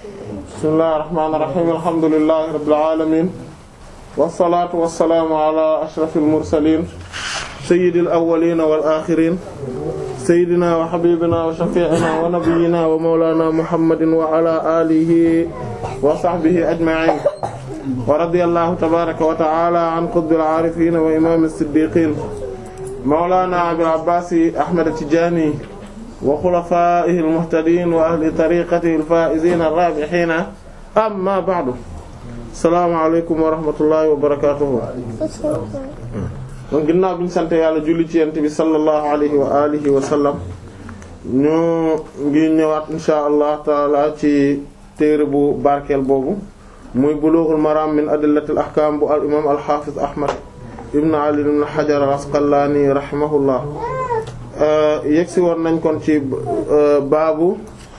bismillahir rahmanir rahim alhamdulillahi rabbil alamin wassalaatu wassalaamu ala ashrafil mursaliin sayyidil awwaliin wal aaxiriin sayyidinaa wa habiibinaa wa shafii'inaa wa nabiyyinaa wa mawlaanaa muhammadin wa ala aalihi wa sahbihi ajma'iin wa radiyallaahu tabaaraka wa ta'aalaa an qutbil aarifiin wa imaamil siddiiqiin mawlaanaa abil abbaas ahmad tijaani wa xulafaa'ihil muhtadiin wa ahli tariiqatihil faa'iziina raabihiina amma ba'du salaamaaleykum wa rahmatullahi wa barakaatuhu donc ginnaaw bi ñu sant yàlla julli ci yent bi sallallahu alayhi wa alihi wa sallam ñu ngi ñëwaat insha allah taala ci téere bu barkeel boobu muy bulughul maram min adillatil ahkam bu al imam al hafiz ahmad ibn ali ibn hajar al asqalani rahimahullah yegsi woon nañ kon ci baabu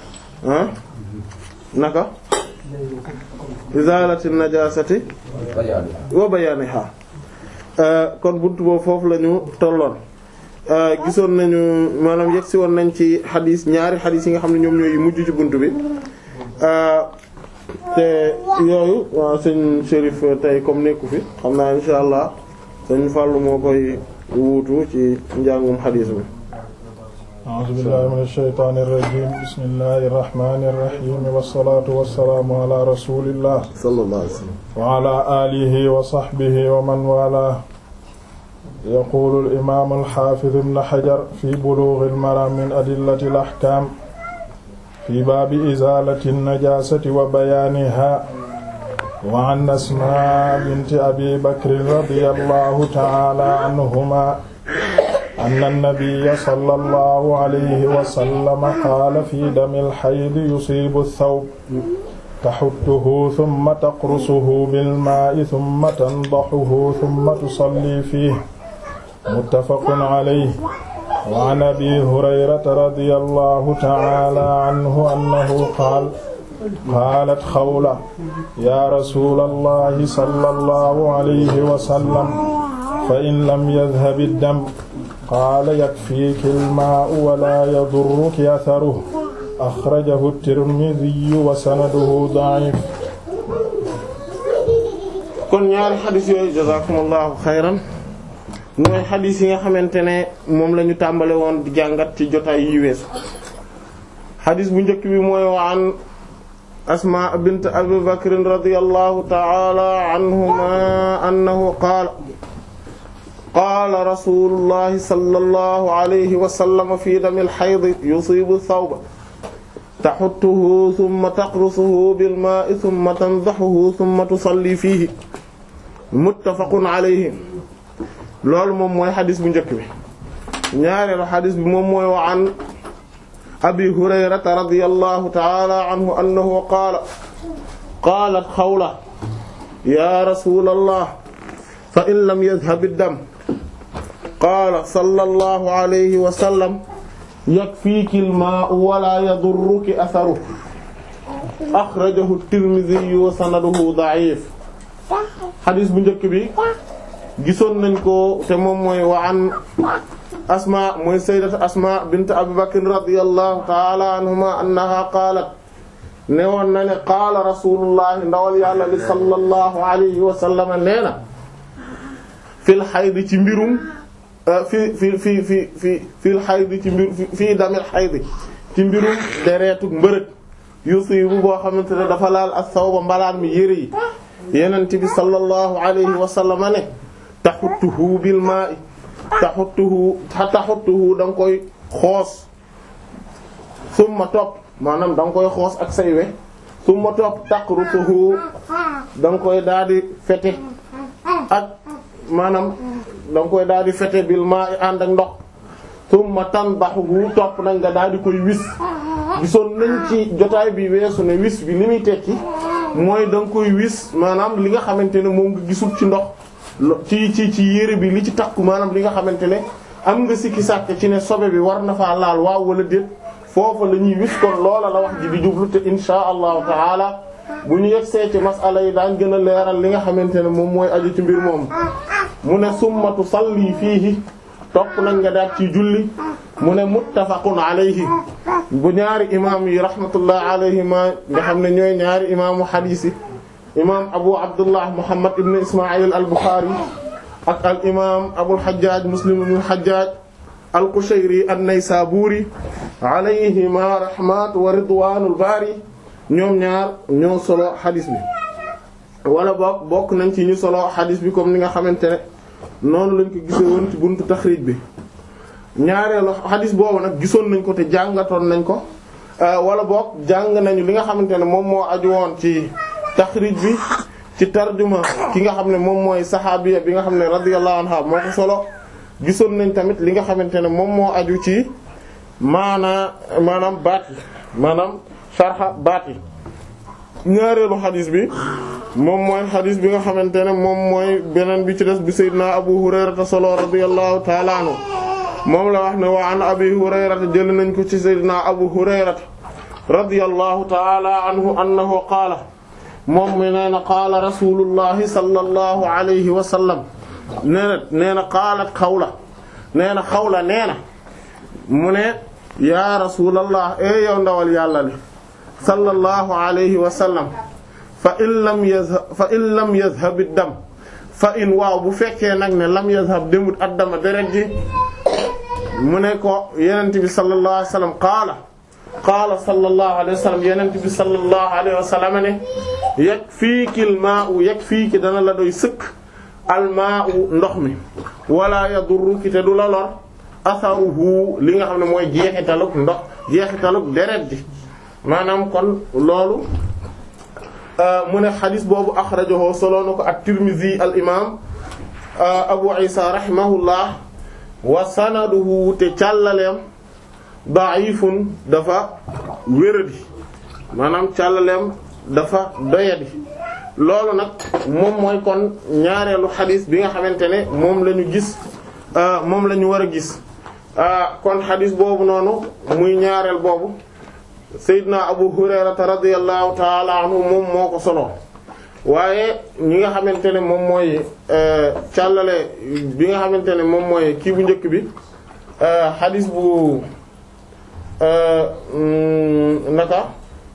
naka izalati najasati wa bayaniha kon buntu boobu foofu la ñu tolloon gisoon nañu maanaam yegsi woon nañ ci xadis ñaari xadis yi nga xam ne ñoom ñooy mujj ci buntu bi te yooyu waaw sëñ Chérif tey comme nekku fi xam naa insha allah sëñ Fallou moo koy wuutu ci njàngum xadis bi a'uuzu billahi mina shaytaani rajiim bismillahi rahmaani rahiim wassalaatu wassalaamu ala rasulillah sallallahu alayhi wa sallam wa ala alihi wa sahbihi wa man waalaahu yaquulu al-imaam al-haafiz ibn hajar fi buluughi al-maraam min adillati al-ahkaam fi baabi izaalati an-najaasati wa bayaanihaa wa an asmaa binti abi bakrin radiyallahu ta'aalaa anhumaa anna nabiyya sallallahu alayhi wa sallam qaala fi damil hayd yusiibu ath-thawb taxuttuhu thumma taqrusuhu bilmaa'i thumma tandahuhu thumma tusalli fiihi muttafaqun alayhi wa an abi hurayrata radiyallahu ta'aalaa anhu annahu qaala qaalat xawla yaa rasuulallahi sallallahu alayhi wa sallam fa in lam yadhhab ad-dam qaala yakfiiki al-maa'u wa laa yadurruki atharuhu axrajahu tirmidiyu wa sanaduhu da'if kon ñaari xadis yooyu jazakumullahu xayran mooy xadis yi nga xamante ne moom la ñu tàmbale woon di jàngat ci jotaay yi weesu xadis bu njëkk bi mooy wa an asmaa bint abi bakrin radiyallahu ta'ala anhuma annahu qaala qaala rasulullahi sallallahu alayhi wa sallam fi damil hayd yusibu thawba taxuttuhu summa taqrusuhu bil maa'i summa tandaxuhu summa tusalli fiihi muttafaqun alayhi loolu moom mooy xadis bu njëkk bi ñaareelu xadis bi moom mooy wa an abi hurayrata radiyallahu ta'ala anhu annahu qaala qaalat xawla ya rasulallah fa in lam yadhhab ad-dam qaala sallallahu alayhi wa sallam yakfiiki al-maa'u wa laa yadurruki atharuhu axrajahu at-Tirmidhi wa sanaduhu da'if xadis bu njëkk bi gisoon nañ ko te moom mooy wa an asma mooy sayyidatu asma bint Abi Bakr radiyallahu ta'ala anhuma annaha qaalat ne woon na ne qaala rasulullah ndawal yàlla li sallallahu alayhi wa sallam nee na fil hayd ci mbirum fi fi fi fi fi fil xaydi ci mbir fii damil xaydi ci mbirum dereetuk mbërëg yusibu boo xamante ne dafa laal as-sawba mbalaan mi yëre yi yenent bi sallallahu alayhi wa sallam ne taxuttuhu bil maa'i taxuttuhu taxuttuhu da nga koy xoos summa topp maanaam da nga koy xoos ak say we summa topp taqrusuhu da nga koy daal di fete ak maanaam da nga koy daal di fete bil maa i ànd ak ndox summa tandahu topp nag nga daal di koy wis gisoon nañ ci jotaay bi weesu ne wis bi li muy tekki mooy da nga koy wis maanaam li nga xamante ne moom nga gisul ci ndox ci ci ci yére bi li ci takku maanaam li nga xamante ne am nga sikki sàkk ci ne sobe bi war na faa laal waaw wala déet foofa la ñuy wis kon loola la wax ji di jublu te insha allahu taala bu ñu yegsee ci masala yi daan gën a leeral li nga xamante ne moom mooy aju ci mbir moom mu ne summa tusalli fiihi topp nañ nga daat ci julli mu ne muttafaqun alayhi bu ñaari imaam yi rahmatullah alayhima nga xam ne ñooy ñaari imaamu xadiis yi imaam abu abdullah muhammad ibn ismail al buxaari ak al imaam abul xajjaaj muslim ibn xajjaaj al qushayri an naysaburi alayhima rahmat wa ridwanul baari ñoom ñaar ñoo solo xadiis bi wala boog bokk nañ ci ñu solo xadiis bi comme ni nga xamante ne noonu lañ ko gisee woon ci buntu taxriij bi ñaareelu xadiis boobu nag gisoon nañ ko te jàngatoon nañ ko wala boog jàng nañu li nga xamante ne moom moo aju woon ci taxriij bi ci tarjuma ki nga xam ne moom mooy saxaabiya bi nga xam ne radiyallahu anha moo ko solo gisoon nañ tamit li nga xamante ne moom moo aju ci maanaa maanaam baat yi maanaam sarxa baat yi ñaareelu xadiis bi moom mooy xadiis bi nga xamante ne moom mooy beneen bi ci des bi sayyidina abu hurayrata solo radiyallahu ta'ala anhu moom la wax ne wa an abi hurayrata jël nañ ko ci sayyidina abu hurayrata radiyallahu ta'ala anhu annahu qaala moom mi nee na qaala rasulullahi sallallahu alayhi wa sallam nee na nee na qaalat xawla nee na xawla nee na mu ne yaa rasulallah e yow ndawal yàlla li sallallahu alayhi wa sallam fa in lam yazhab fa in lam yazhab ad-dam fa in waaw bu fekkee nag ne lam yazhab demut ad-dama deret ji mu ne ko yenent bi sallallahu alayhi wa sallam qaala qaala sallallahu alayhi wa sallam yenent bi sallallahu alayhi wa sallam ne yakfiiki al-maa'u yakfiiki dana la doy sëkk al-maa'u ndox mi wala yadurruki te du la lor asaruhu li nga xam ne mooy jeexitaluk ndox jeexitaluk deret ji maanaam kon loolu mu ne xadis boobu axrajahu solo na ko at-Tirmidhi al imam Abu Isa rahimahullah wa sanaduhu te càllaleem da'ifun dafa wéradi maanaam càllaleem dafa doyadi loolu nag moom mooy kon ñaareelu xadis bi nga xamante ne moom la ñu gis moom la ñu war a gis kon xadis boobu noonu muy ñaareel boobu Seydina Abu Hurayrata radiyallahu ta'ala anhu moom moo ko solo waaye ñi nga xamante ne moom mooy càllale bi nga xamante ne moom mooy kii bu njëkk bi xadis bu naka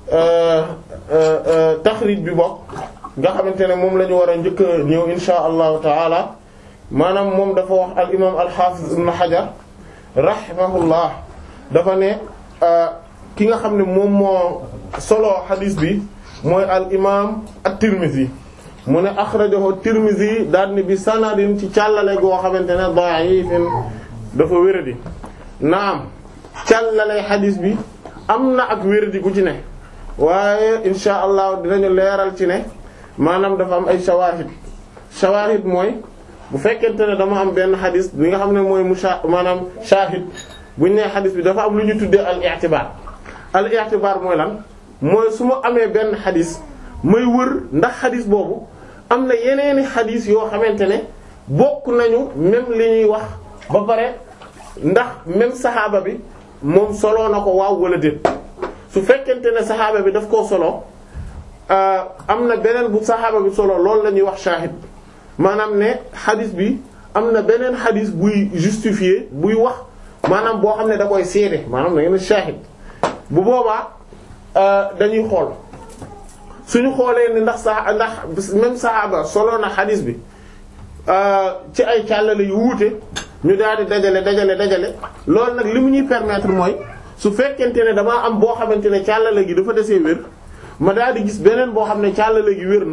taxrij bi bokk nga xamante ne moom la ñu war a njëkk a ñëw insha allahu taala maanaam moom dafa wax al imam al hafiz ibn hajar rahimahullah dafa ne ki nga xam ne moom moo solo xadis bi mooy al imam at-tirmidhi mu ne akhrajahu tirmidhi daal ni bi sanadin ci càllale goo xamante ne da'ifin dafa wéradi naam càllale xadis bi am na ak wéradi gu ci ne waaye insha allah dinañu leeral ci ne maanaam dafa am ay shawahid shawahid mooy bu fekkente ne dama am benn xadis bi nga xam ne mooy musha maanaam shahid buñ nee xadis bi dafa am lu ñu tuddee al i'tibar al i'tibar mooy lan mooy su ma amee benn xadis may wër ndax xadis boobu am na yeneeni xadis yoo xamante ne bokk nañu même li ñuy wax ba pare ndax même saxaaba bi moom soloo na ko waaw wala déet su fekkente ne saxaaba bi daf koo solo am na beneen bu saxaaba bi solo loolu la ñuy wax shahid maanaam ne xadis bi am na beneen xadis buy justifier buy wax maanaam boo xam ne da koy seede maanaam da ngeen shahid bu boobaa dañuy xool suñu xoolee ni ndax sa ndax même saxaaba solo na xadis bi ci ay càllale yu wuute ñu daal di dajale dajale dajale loolu nag li mu ñuy permettre mooy su fekkente ne damaa am boo xamante ne càllale gi dafa desee wér ma daal di gis beneen boo xam ne càllale gi wér na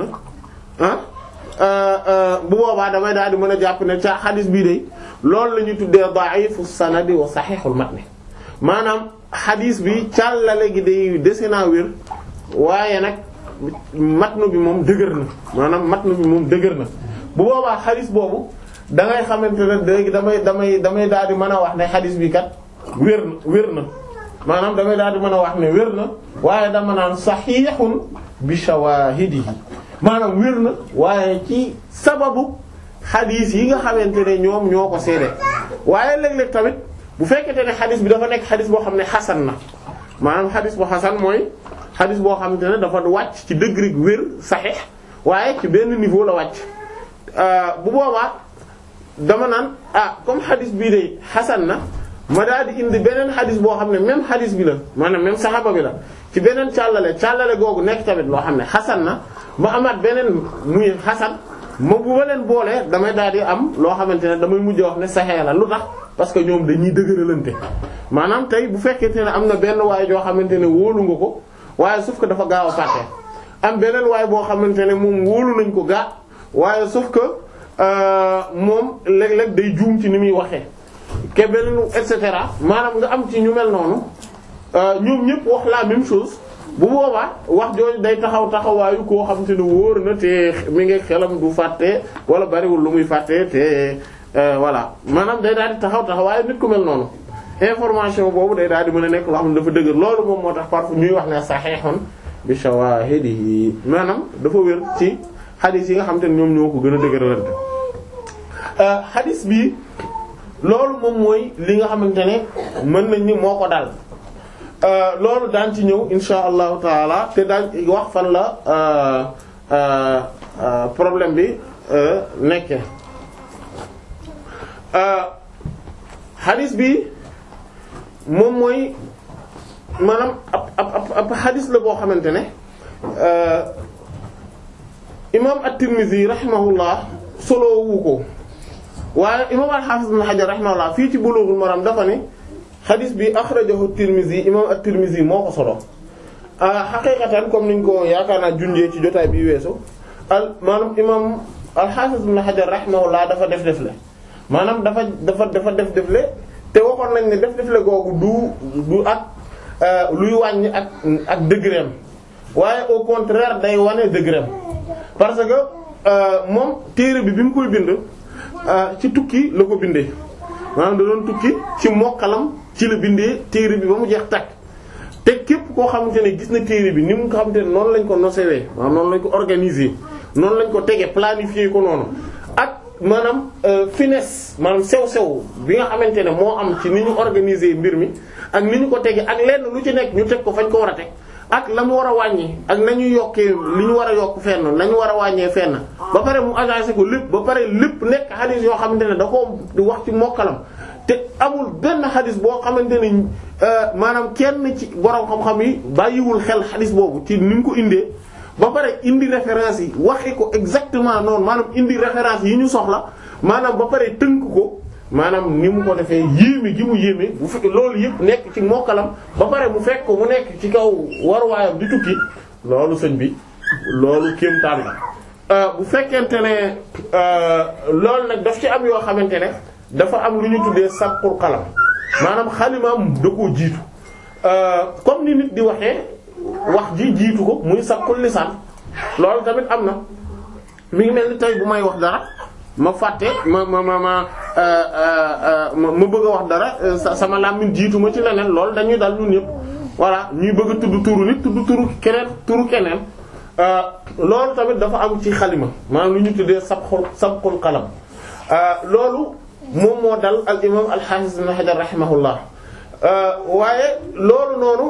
ah bu boobaa damay daal di mën a jàpp ne ca xadis bii day loolu la ñuy tuddee da'ifu sanadi wa sahihul matni maanaam xadis bi càllale gi day dese naa wér waaye nag matnu bi moom dëgër na maanaam matnu bi moom dëgër na bu boobaa xadis boobu da ngay xamante ne léegi damay damay damay daal di mën a wax ne xadis bi kat wér na wér na maanaam damay daal di mën a wax ne wér na waaye dama naan sahihun bi shawahidihi maanaam wér na waaye ci sababu xadis yi nga xamante ne ñoom ñoo ko seede waaye léeg-léeg tamit bu fekkente ne xadis bi dafa nekk xadis boo xam ne xasan na maanaam xadis bu xasan mooy xadis boo xamante ne dafa wàcc ci degré wér saxiix waaye ci benn niveau la wàcc bu boobaa dama naan ah comme xadis bii de xasan na ma daal di indi beneen xadis boo xam ne même xadis bi la maanaam même saxaba bi la ci beneen càllale càllale googu nekk tamit loo xam ne xasan na ma amaat beneen muy xasan ma bu ma leen boolee damay daal di am loo xamante ne damay mujj wax ne saxee la lu tax parce que ñoom dañuy dëgëralante maanaam tey bu fekkente ne am na benn waay joo xamante ne wóolu nga ko waaye sauf que dafa gaaw a fàtte am beneen waay boo xamante ne moom wóolu nañ ko gaa waaye sauf que moom léeg-léeg day juum ci ni muy waxee ke beneen et cetera maanaam nga am ci ñu mel noonu ñoom ñëpp wax la même chose bu boobaa wax jooju day taxaw taxawaayu koo xamante ne wóor na te mi ngi xelam du fàtte wala bariwul lu muy fàtte te voilà maanaam day daal di taxaw taxawaayu nit ku mel noonu information boobu day daal di mën a nekk loo xam ne dafa dëgër loolu moom moo tax parfois ñuy wax ne sahihun bi shawahidihi maanaam dafa wér ci xadis yi nga xamante ne ñoom ñoo ko gën a dëgëralante xadis bi loolu moom mooy li nga xamante ne mën nañ ni moo ko dal loolu daan ci ñëw insha allahu taala te daan wax fan la problème bi nekke xadis bi moom mooy maanaam ab ab ab xadis la boo xamante ne imaam at-Tirmidhi rahimahullah solo wu ko waaye imaam al-Hafiz ibn Hajar rahimahullah fii ci Bulughul Maram dafa ne xadis bi akhrajahu at-Tirmidhi imaam at-Tirmidhi moo ko solo xaqiiqatan comme niñ ko yaakaar naa junjee ci jotaay bi weesu al maanaam imaam al-Hafiz ibn Hajar rahimahullah dafa def defle maanaam dafa dafa dafa def defle te waxoon nañ ne def defle googu du du ak luy wàññi ak ak degrém waaye au contraire day wane degrém parce que moom téere bi bi mu koy bind ci tukki la ko bindee maanaam da doon tukki ci mokkalam ci la bindee téere bi ba mu jeex takk te képp koo xamante ne gis na téere bi ni mu nga xamante ne noonu lañ ko nosewee maanaam noonu lañ ko organiser noonu lañ ko tege planifier ko noonu ak maanaam finesse maanaam sew-sew bi nga xamante ne moo am ci ni ñu organiser mbir mi ak ni ñu ko tege ak lenn lu ci nekk ñu teg ko fañ ko war a teg ak la mu war a wàññi ak nañu yokkee li ñu war a yokk fenn nañu war a wàññee fenn ba pare mu agencé ko lépp ba pare lépp nekk xadis yoo xamante ne da koo di wax ci mokkalam te amul benn xadis boo xamante ne maanaam kenn ci borom xam-xam yi bàyyiwul xel xadis boobu ci ni mu ko indee ba pare indi référence yi waxi ko exactement noonu maanaam indi référence yi ñu soxla maanaam ba pare tënk ko maanaam ni mu ko defee yéeme gi mu yéeme bu fekk loolu yëpp nekk ci mokkalam ba pare mu fekk ko mu nekk ci kaw waruwaayam di tukki loolu sëñ bi loolu kéemtaan la bu fekkente ne loolu nag daf ci am yoo xamante ne dafa am lu ñu tuddee sabqul qalam maanaam xalimaam da koo jiitu comme ni nit di waxee wax ji jiitu ko muy sabqul lisaan loolu tamit am na mi ngi mel ni tey bu may wax dara ma fàtte ma ma ma ma ma bëgg a wax dara sama làmmiñ jiitu ma ci leneen loolu dañuy dal ñun ñëpp voilà ñuy bëgg a tudd turu nit tudd turu keneen turu keneen loolu tamit dafa am ci xalima maanaam lu ñu tuddee sabxul sabxul qalam loolu moom moo dal al imam al hafiz ibn hajar rahimahullah waaye loolu noonu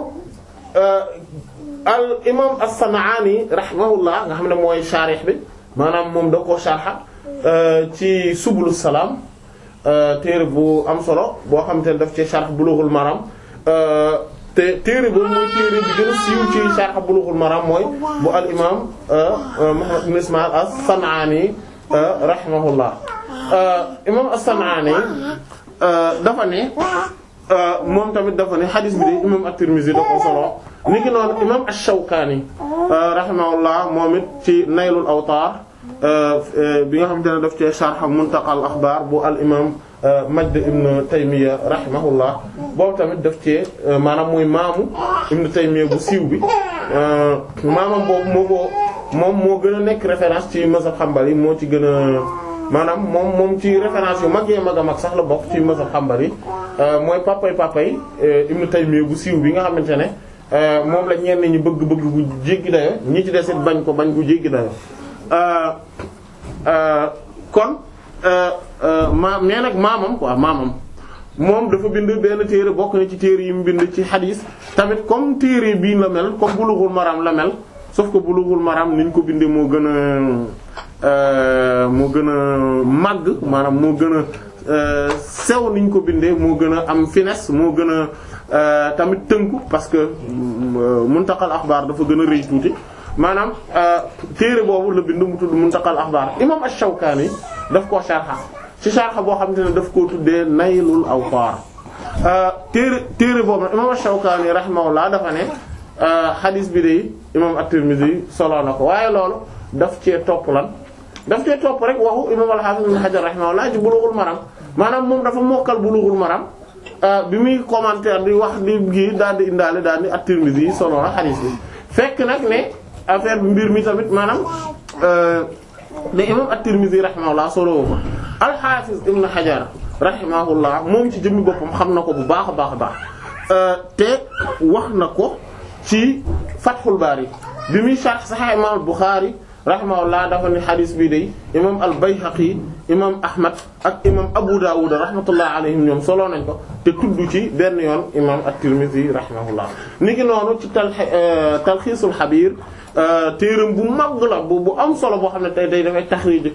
al imam as-san'ani rahimahullah nga xam ne mooy sharih bi maanaam moom da koo sharha ci subulu salaam téere bu am solo boo xam te ne daf ci sharh bulughul maram te téere boobu mooy téere bi gën a siiw ci sharh bulughul maram mooy bu al imam Muhammad ibn Ismaïl as-San'ani rahimahullah imam as-San'ani dafa ne moom tamit dafa ne xadis bi de imam at-Tirmidhi da ko solo ni ki noonu imam ash-Shawkani rahimahullah moom it ci Naylul Awtar bi nga xamante ne daf cee sharh Muntaqa al-Akhbar bu al imam Majd ibn Taymiyya rahimahullah boobu tamit daf cee maanaam muy maamu ibn Taymiyya bu siiw bi maamam boobu moo ko moom moo gën a nekk référence ci mazhab Hanbali moo ci gën a maanaam moom moom ci référence yu mag yee mag a mag sax la bokk ci mazhab Hanbali mooy papay papay ibn Taymiyya bu siiw bi nga xamante ne moom la ñenn ñi bëgg-bëgg bu jéggi dayo ñi ci desit bañ ko bañ bu jéggi dayo kon ma mais nag maamam quoi maamam moom dafa bind benn téere bokk na ci téere yi mu bind ci xadiis tamit comme téere bii la mel comme Bulughul Maram la mel sauf que Bulughul Maram niñ ko bindee moo gën a moo gën a màgg maanaam moo gën a sew niñ ko bindee moo gën a am finesse moo gën a tamit tënku parce que muntaqal axbaar dafa gën a rëy tuuti maanaam téere boobu la bind mu tudd muntaqal axbaar imam ash-Shawkani daf koo sharxa ci sharxa boo xamante ne daf koo tuddee naylul awtaar téere téere boobu nag imam ash-Shawkani rahimahullah dafa ne xadis bi de imam at-Tirmidhi solo na ko waaye loolu daf cee topp lan daf cee topp rek waxu imam al-Hafiz ibn Hajar rahimahullah ci Bulughul Maram maanaam moom dafa mokkal Bulughul Maram bi muy commentaire di wax di gi daal di indaale daal di at-Tirmidhi solo na xadis bi fekk nag ne affaire bi mbir mi tamit maanaam ne imam at-Tirmidhi rahimahullah solo ko al-Hafiz ibn Hajar rahimahullah moom ci jëmmi boppam xam na ko bu baax a baax a baax te wax na ko ci Fathul Bari bi muy sharh Sahih imam al-Bukhari rahimahullah dafa ni xadis bii day imam al-Bayhaqi imam Ahmad ak imam Abu Dawud rahmatullah alayhim ñoom solo nañ ko te tudd ci benn yoon imam at-Tirmidhi rahimahullah niki noonu ci tal Talxiisul Xabiir téeram bu mag la bu bu am solo boo xam ne tey day dafay taxriij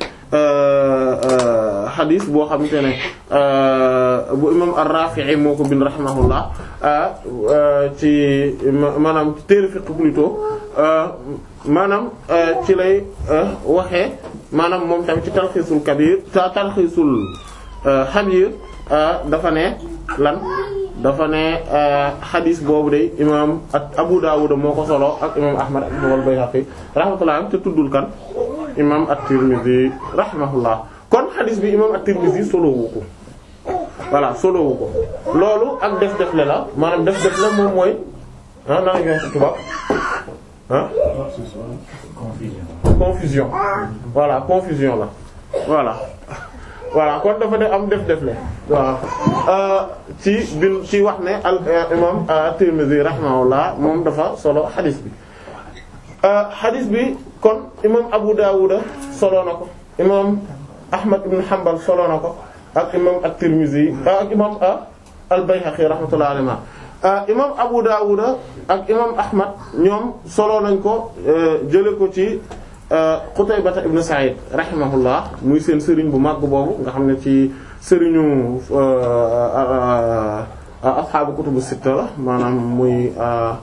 xadis boo xamante ne bu imam ar-Rafi'i moo ko bind rahimahullah ci maanaam téere fiqh plutôt maanaam ci lay waxee maanaam moom tamit ci talxiisul kabir ta talxiisul xabir dafa ne lan dafa ne xadis boobu de imam ak Abu Dawud moo ko solo ak imam Ahmad ak imam al-Bayhaqi rahmatullah te tuddul kan imam at-Tirmidhi rahimahullah kon xadis bi imam at-Tirmidhi solo wu ko voilà solo wu ko loolu ak def def le la maanaam def def le moom mooy ah naa ngi wax ci tubaab ah confusion confusion voilà confusion la voilà voilà kon dafa def am def def le waaw ci bin ci wax ne al imam at-Tirmidhi rahimahullah moom dafa solo xadis bi xadis bi kon imam Abu Dawud solo na ko imam Ahmad ibn Hanbal solo na ko ak imam at-Tirmidhi ak imam al-Bayhaqi rahmatullahi alayhi imam Abu Dawud ak imam Ahmad ñoom solo nañ ko jële ko ci Qutaybata ibn Sa'id rahimahullah muy seen sëriñ bu màgg boobu nga xam ne ci sëriñu ashaabu kutubu sitta la maanaam muy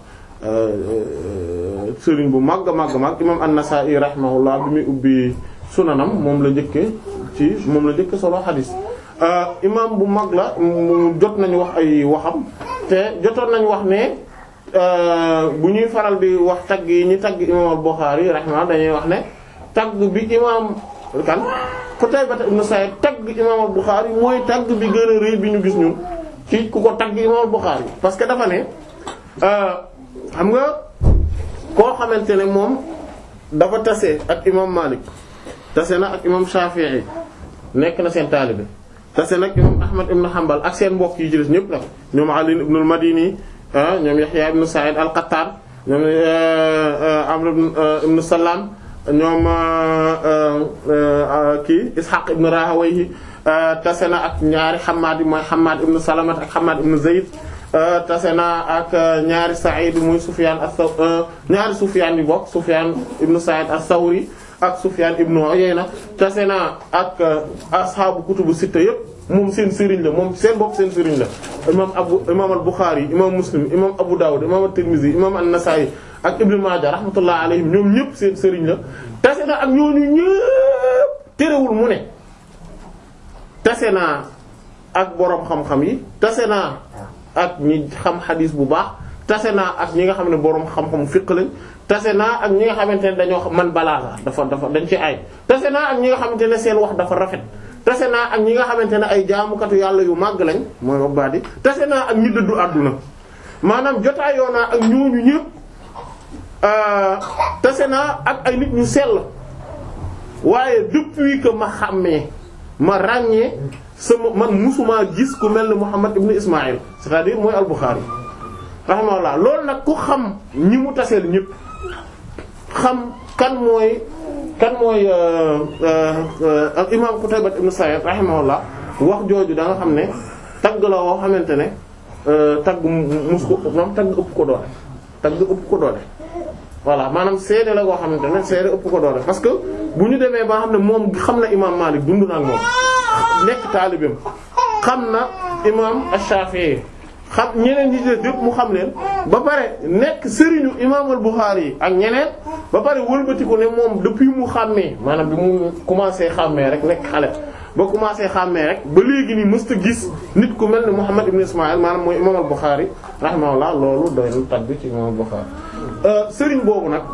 sëriñ bu màgg màgg màgg imam an-Nasa'i rahimahullah bi muy ubbi sunanam moom la njëkke ci moom la njëkke solo xadiis imam bu mag la jot nañu wax ay waxam te jotoon nañu wax ne bu ñuy faral di wax tagg yi ñi tagg imam al-Bukhari rahimahullah dañuy wax ne tagg bi imam kan Qutayba ibn Sa'id tagg imam al-Bukhari mooy tagg bi gën a rëy bi ñu gis ñun ci ku ko tagg imam al-Bukhari parce que dafa ne xam nga koo xamante ne moom dafa tase ak imam Malik tase na ak imam Shafi'i nekk na seen taalibe tase nag imam Ahmad ibn Hanbal ak seen mbokk yi ci des ñëpp nag ñoom Ali ibn al-Madini ñoom Yahya ibn Sa'id al-Qattan ñoom Amr ibn Salam ñoom kii Ishaq ibn Rahawayhi tase na ak ñaari Hammad yi mooy Hammad ibn Salamat ak Hammad ibn Zayd tase na ak ñaari Sa'id muy Sufyan as-Saw ñaari Sufyan yi bokk Sufyan ibn Sa'id as-Sawri ak Sufyan ibn Uyayna tase na ak ashaabu kutubu sitta yëpp moom seen sëriñ la moom seen bopp seen sëriñ la imam abu imam al-Bukhari imam Muslim imam Abu Dawud imam at-Tirmidhi imam an-Nasa'i ak Ibn Majah rahmatullah alayhim ñoom ñëpp seen sëriñ la tase na ak ñooñu ñëpp terewul mu ne tase naa ak boroom xam-xam yi tase naa ak ñi xam xadiis bu baax tase naa ak ñi nga xam ne boroom xam-xam fiqh lañ tase naa ak ñi nga xamante ne dañoo man balaaga dafa dafa dañ ci ay tase naa ak ñi nga xamante ne seen wax dafa rafet tase naa ak ñi nga xamante ne ay jaamukatu yàlla yu màgg lañ mooy obbaadi tase naa ak ñi dëddu àdduna maanaam jotaayoo naa ak ñooñu ñëpp tase naa ak ay nit ñu sell waaye depuis que ma xàmmee ma ràññee sama man musuma gis ku mel ni Muhammad ibn Ismaïl c'est-à-dire mooy al-Bukhari rahimahullah loolu nag ku xam ñi mu taseel ñëpp xam kan mooy kan mooy al imam Qutayba ibn Sa'id rahimahullah wax jooju da nga xam ne tagg la woo xamante ne tagg mus ko moom tagg ëpp ko doole tagg ëpp ko doole voilà maanaam seede la goo xamante ne seede ëpp ko doole parce que bu ñu demee ba xam ne moom xam na imam Malik dund na ak moom nekk taalibeem xam na imam Ash-Shafi'i xam ñeneen ñi des yëpp mu xam leen ba pare nekk sëriñu imam al-Bukhari yi ak ñeneen ba pare wëlbatiku ne moom depuis mu xàmmee maanaam bi mu commencé xàmmee rek nekk xale ba commencé xàmmee rek ba léegi nii mësta gis nit ku mel ne Muhammad ibn Ismaïl maanaam mooy imam al-Bukhari rahimahullah loolu doy na tagg ci imam al-Bukhari sëriñ boobu nag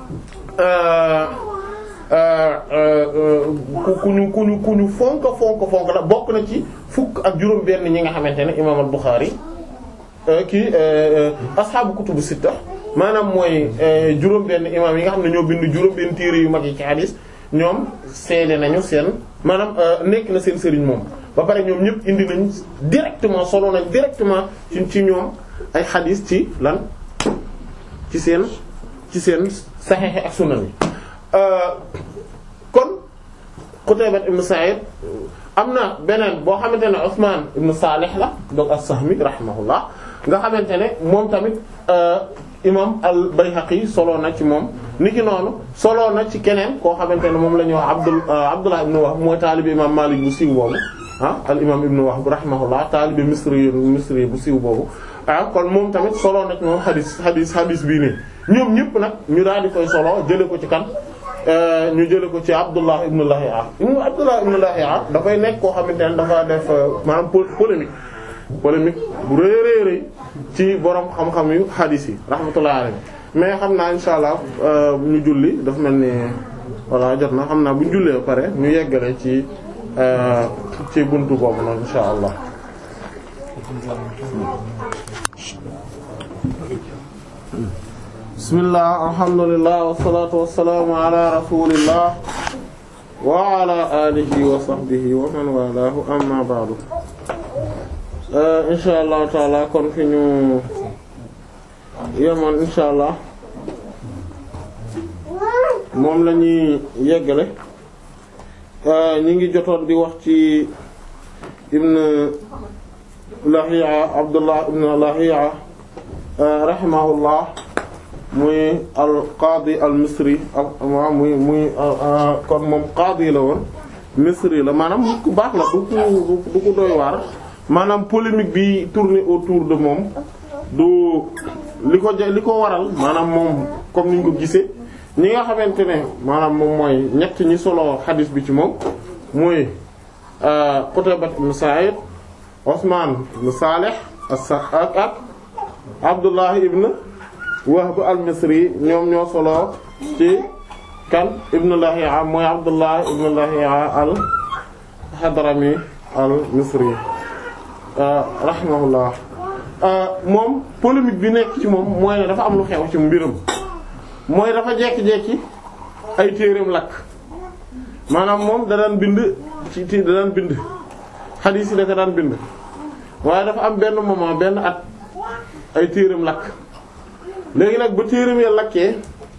ku ñu ku ñu ku ñu fonk fonk fonk la bokk na ci fukk ak juróom benn ñi nga xamante ne imam al-Bukhari kii ashaabu kutubu sitta maanaam mooy juróom benn imam yi nga xam ne ñoo bind juróom benn téere yu mag yi ci hadis ñoom seede nañu seen maanaam nekk na seen sëriñ moom ba pare ñoom ñëpp indi nañ directement solo nañ directement ci ci ñoom ay hadis ci lan ci seen ci seen saxiix ak sunan yi kon Qutayba ibn Sa'id am na beneen boo xamante ne Usman ibn Salih la donc as-Sahmi rahimahullah nga xamante ne moom tamit imam al-Bayhaqi solo na ci moom niki noonu solo na ci keneen koo xamante ne moom la ñuy wax Abdul Abdullah ibn Wahb mooy taalibi imam Malik bu siiw boobu ah al imam ibn Wahb rahimahullah taalibi misri misri bu siiw boobu ah kon moom tamit solo na ci moom xadis xadis xadis bii nii ñoom ñëpp nag ñu daal di koy solo jële ko ci kan ñu jële ko ci Abdullah ibn Lahi'a ibn Abdullah ibn Lahi'a dafay nekk koo xamante ne dafa def maanaam polémique polémique bu rëy rëy rëy ci borom xam-xam yu xadis yi rahmatullahi alayhi mais xam naa insha allah ñu julli dafa mel ni voilà jot na xam naa bu ñu jullee ba pare ñu yeggale ci ci buntu boobu noonu insha allah bismillah alhamdulillah wassalatu wassalamu ala rasulillah wa ala alihi wa sahbihi wa man walahu amma ba'du insha allah taala kon fi ñu yemoon insha allah moom la ñuy yeggale ñi ngi jotoon di wax ci ibn Lahiya Abdullah ibn Lahiya rahimahullah muy al qaadi al misri waaw muy muy kon moom qaadi la woon misri la maanaam nit ku baax la du ku du ku doy waar maanaam polémique bi tourner autour de moom du li ko li ko waral maanaam moom comme niñ ko gisee ñi nga xamante ne maanaam moom mooy ñett ñi solo xadis bi ci moom muy Qutayba ibn Sa'id Usman ibn Salih ak ak Abdullah ibn Wahb al-Misri ñoom ñoo solo ci kan ibn Lahi'a mooy Abdullah ibn Lahi'a al-Hadrami al-Misri rahimahullah moom polémique bi nekk ci moom mooy ne dafa am lu xew ci mbiram mooy dafa jekki-jekki ay téereem lakk maanaam moom da daan bind ci da daan bind xadiis yi da ko daan bind waaye dafa am benn moment benn at ay téereem lakk léegi nag ba téereem ya lakkee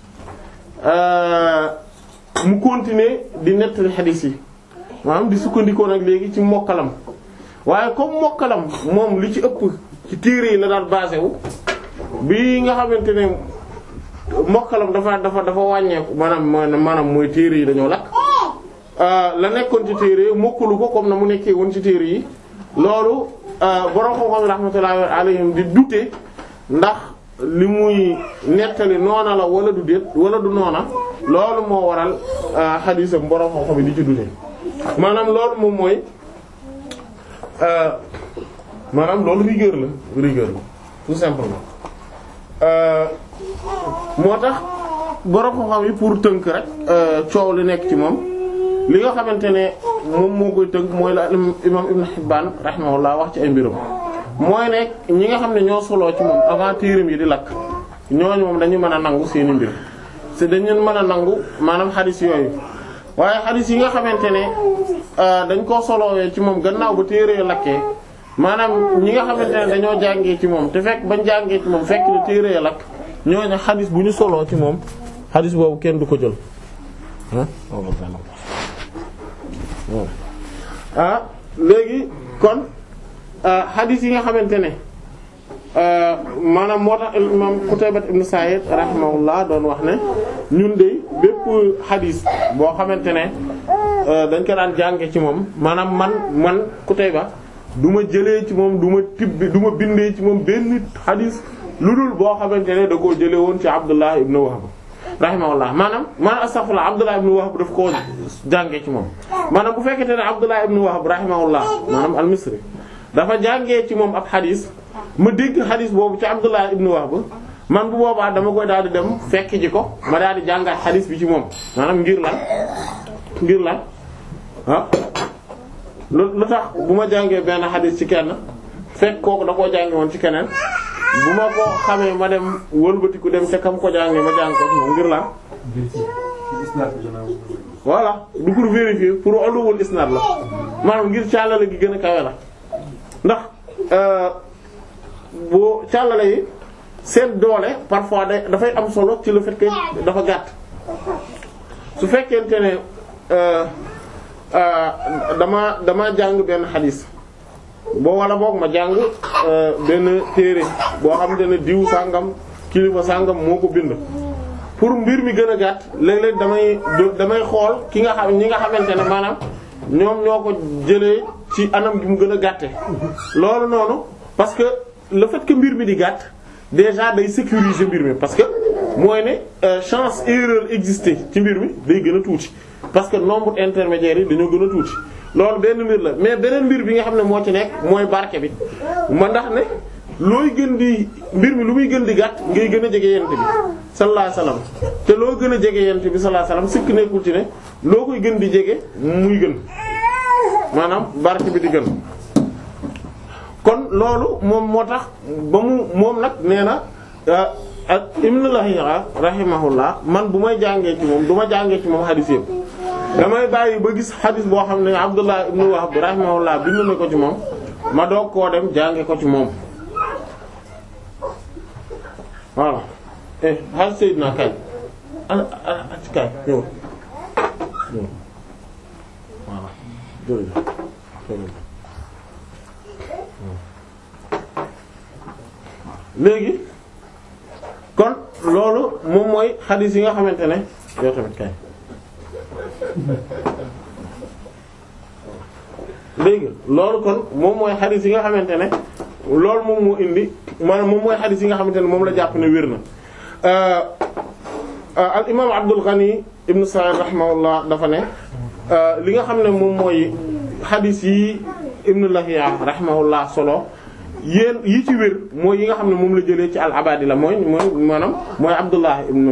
mu continuer di nettali xadiis yi maanaam di sukkandikoo nag léegi ci mokkalam waaye comme mokkalam moom li ci ëpp ci téere yi la daan basé wu bi nga xamante ne mokkalam dafa dafa dafa wàññeeku maanaam maanaam mooy téere yi dañoo lakk la nekkoon ci téere yi mokkalu ko comme na mu nekkee woon ci téere yi loolu borom xam-xam rahmatullahi alayhim di dute ndax li muy nettali noona la wala du déet wala du noona loolu moo waral xadiisam borom xam-xam yi di ci dute maanaam loolu moom mooy maanaam loolu rigueur la rigueur la tout simplement moo tax borom xam-xam yi pour tënk rek coow li nekk ci moom li nga xamante ne moom moo koy tënk mooy la imam Ibn Hibban rahimahullah wax ci ay mbiram mooy ne ñi nga xam ne ñoo soloo ci moom avant téeram yi di lakk ñooñu moom dañu mën a nangu seeni mbir c'est dañu mën a nangu maanaam xadis yooyu waaye xadis yi nga xamante ne dañ koo solowee ci moom gannaaw ba téere lakkee maanaam ñi nga xamante ne dañoo jàngee ci moom te fekk bañ jàngee ci moom fekk ne téere lakk ñooñu xadis bu ñu soloo ci moom xadis boobu kenn du ko jël ah léegi kon xadis yi nga xamante ne maanaam moo tax imam Qutaybat ibn Sa'id rahimahullah doon wax ne ñun de bépp xadis boo xamante ne dañ ko daan jànge ci moom maanaam man man Qutayba du ma jëlee ci moom du ma tibbi du ma bindee ci moom benn xadis lu dul boo xamante ne da koo jëlee woon ci Abdullah ibn Wahb rahimahullah maanaam maanaam astaghfirullah Abdullah ibn Wahb daf koo jàngee ci moom maanaam bu fekkente ne Abdullah ibn Wahb rahimahullah maanaam al-Misri dafa jàngee ci moom ab xadis ma dégg xadis boobu ci Abdullah ibn Wahb man bu boobaa dama koy daal di dem fekk ji ko ma daal di jàngaat xadis bi ci moom maanaam ngir lan ngir lan ah lu lu tax bu ma jàngee benn xadis ci kenn fekk kooku da koo jànge woon ci keneen bu ma ko xamee ma dem wëlbatiku dem ca kam ko jàngee ma jàng ko moom ngir lan voilà du pour vérifier pour oluwul isnad la maanaam ngir càllale gi gën a kawe la ndax boo càllale yi seen doole parfois da dafay am solo ci le fait que dafa gàtt su fekkente ne dama dama jàng benn xadis boo wala boog ma jàng benn téere boo xamante ne diw sàngam kilifa sàngam moo ko bind pour mbir mi gën a gàtt léeg-léeg damay damay xool ki nga xam ñi nga xamante ne maanaam ñoom ñoo ko jëlee ci anam gi mu gën a gàtte loolu noonu parce que le fait que mbir mi di gàtt déjà day sécuriser mbir mi parce que mooy ne chance erreur exister ci mbir mi day gën a tuuti parce que nombre intermédiaire yi dañoo gën a tuuti loolu benn mbir la mais beneen mbir bi nga xam ne moo ci nekk mooy barke bi ma ndax ne looy gën di mbir mi lu muy gën di gàtt ngay gën a jege yent bi sallallahu alayhi wasallam te loo gën a jege yent bi sallallahu alayhi wasallam sikk nekkul ci ne loo koy gën di jege muy gën maanaam barke bi di gën kon loolu moom moo tax ba mu moom nag nee na ak Ibn Lahiya rahimahullah man bu may jàngee ci moom du ma jàngee ci moom xadis yëpp damay bàyyi ba gis xadis boo xam ne Abdullah ibn Wahb rahimahullah bind na ko ci moom ma doog koo dem jànge ko ci moom voilà eh xal Seydina kay ana ana ci kay ñëw ñëw voilà jërëjëf léegi kon loolu moom mooy xadis yi nga xamante ne yow tamit kay léegi loolu kon moom mooy xadis yi nga xamante ne loolu moom moo indi maanaam moom mooy xadis yi nga xamante ne moom la jàpp ne wér na al imam Abdul Ghani ibn Sa'id rahimahullah dafa ne li nga xam ne moom mooy xadis yi ibn Lahiya rahimahullah solo yéen yi ci wér mooy yi nga xam ne moom la jëlee ci al abadila mooy mooy maanaam mooy Abdullah ibn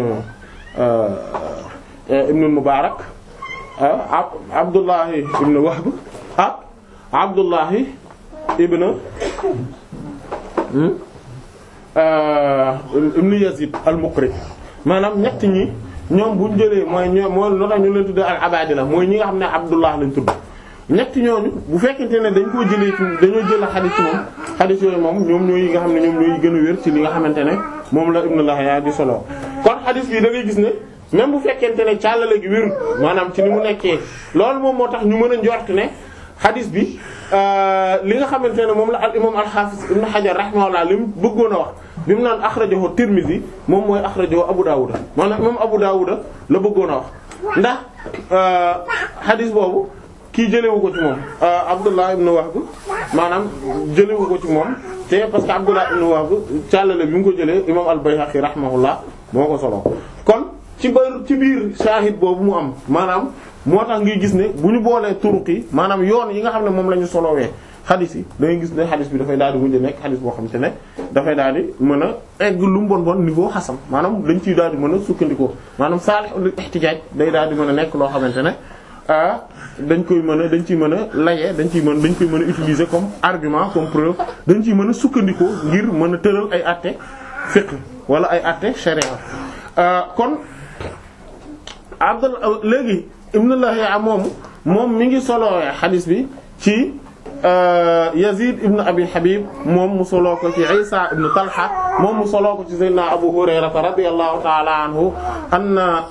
ibn Mubarak Abdullah ibn Wahb ak Abdullah ibn ibn Yazid al-Muqri maanaam ñett ñi ñoom bu ñu jëlee mooy ñoom mooy loo tax ñu leen tuddee al abadila mooy ñi nga xam ne Abdullah lañ tudd. ñett ñooñu bu fekkente ne dañ koo jëlee ci dañoo jël xadis ci moom xadis yooyu moom ñoom ñooy yi nga xam ne ñoom ñooy gën a wér ci li nga xamante ne moom la Ibn Lahiya di solo kon xadis bi da ngay gis ne même bu fekkente ne càllale gi wérul maanaam ci ni mu nekkee loolu moom moo tax ñu mën a njort ne xadis bi li nga xamante ne moom la al imam al-Hafiz Ibn Hajar rahimahullah li mu bëggoon a wax bi mu naan akhrajahu Tirmidhi moom mooy akhrajahu Abu Dawud maanaam imam Abu Dawud la bëggoon a wax ndax xadis boobu kii jëlewu ko ci moom Abdullah ibn Wahb maanaam jëlewu ko ci moom te parce que Abdullah ibn Wahb càllale bi mu ko jëlee imam al-Bayhaqi rahimahullah moo ko solo kon ci ba ci biir shahid boobu mu am maanaam moo tax ngi gis ne bu ñu boolee turuq yi maanaam yoon yi nga xam ne moom la ñu solowee xadis yi da ngay gis ne xadis bi dafay daal di mujj nekk xadis boo xam te ne dafay daal di mën a egg lu mu bon bon niveau xasan maanaam dañ ciy daal di mën a sukkandikoo maanaam salihul ihtijaaj day daal di mën a nekk loo xamante ne dañ koy mën a dañ ciy mën a layee dañ ciy mën dañ koy mën a utiliser comme argument comme preuve dañ ciy mën a sukkandikoo ngir mën a tëral ay àtte fiqh wala ay àtte sharia kon Abdul léegi Ibn Lahiya moomu moom mi ngi solowee xadis bi ci Yazid ibn Abi Habib moom mu soloo ko ci Isa ibn Talha moom mu soloo ko ci Sayyidina Abu Hurayrata radiyallahu ta'ala anhu anna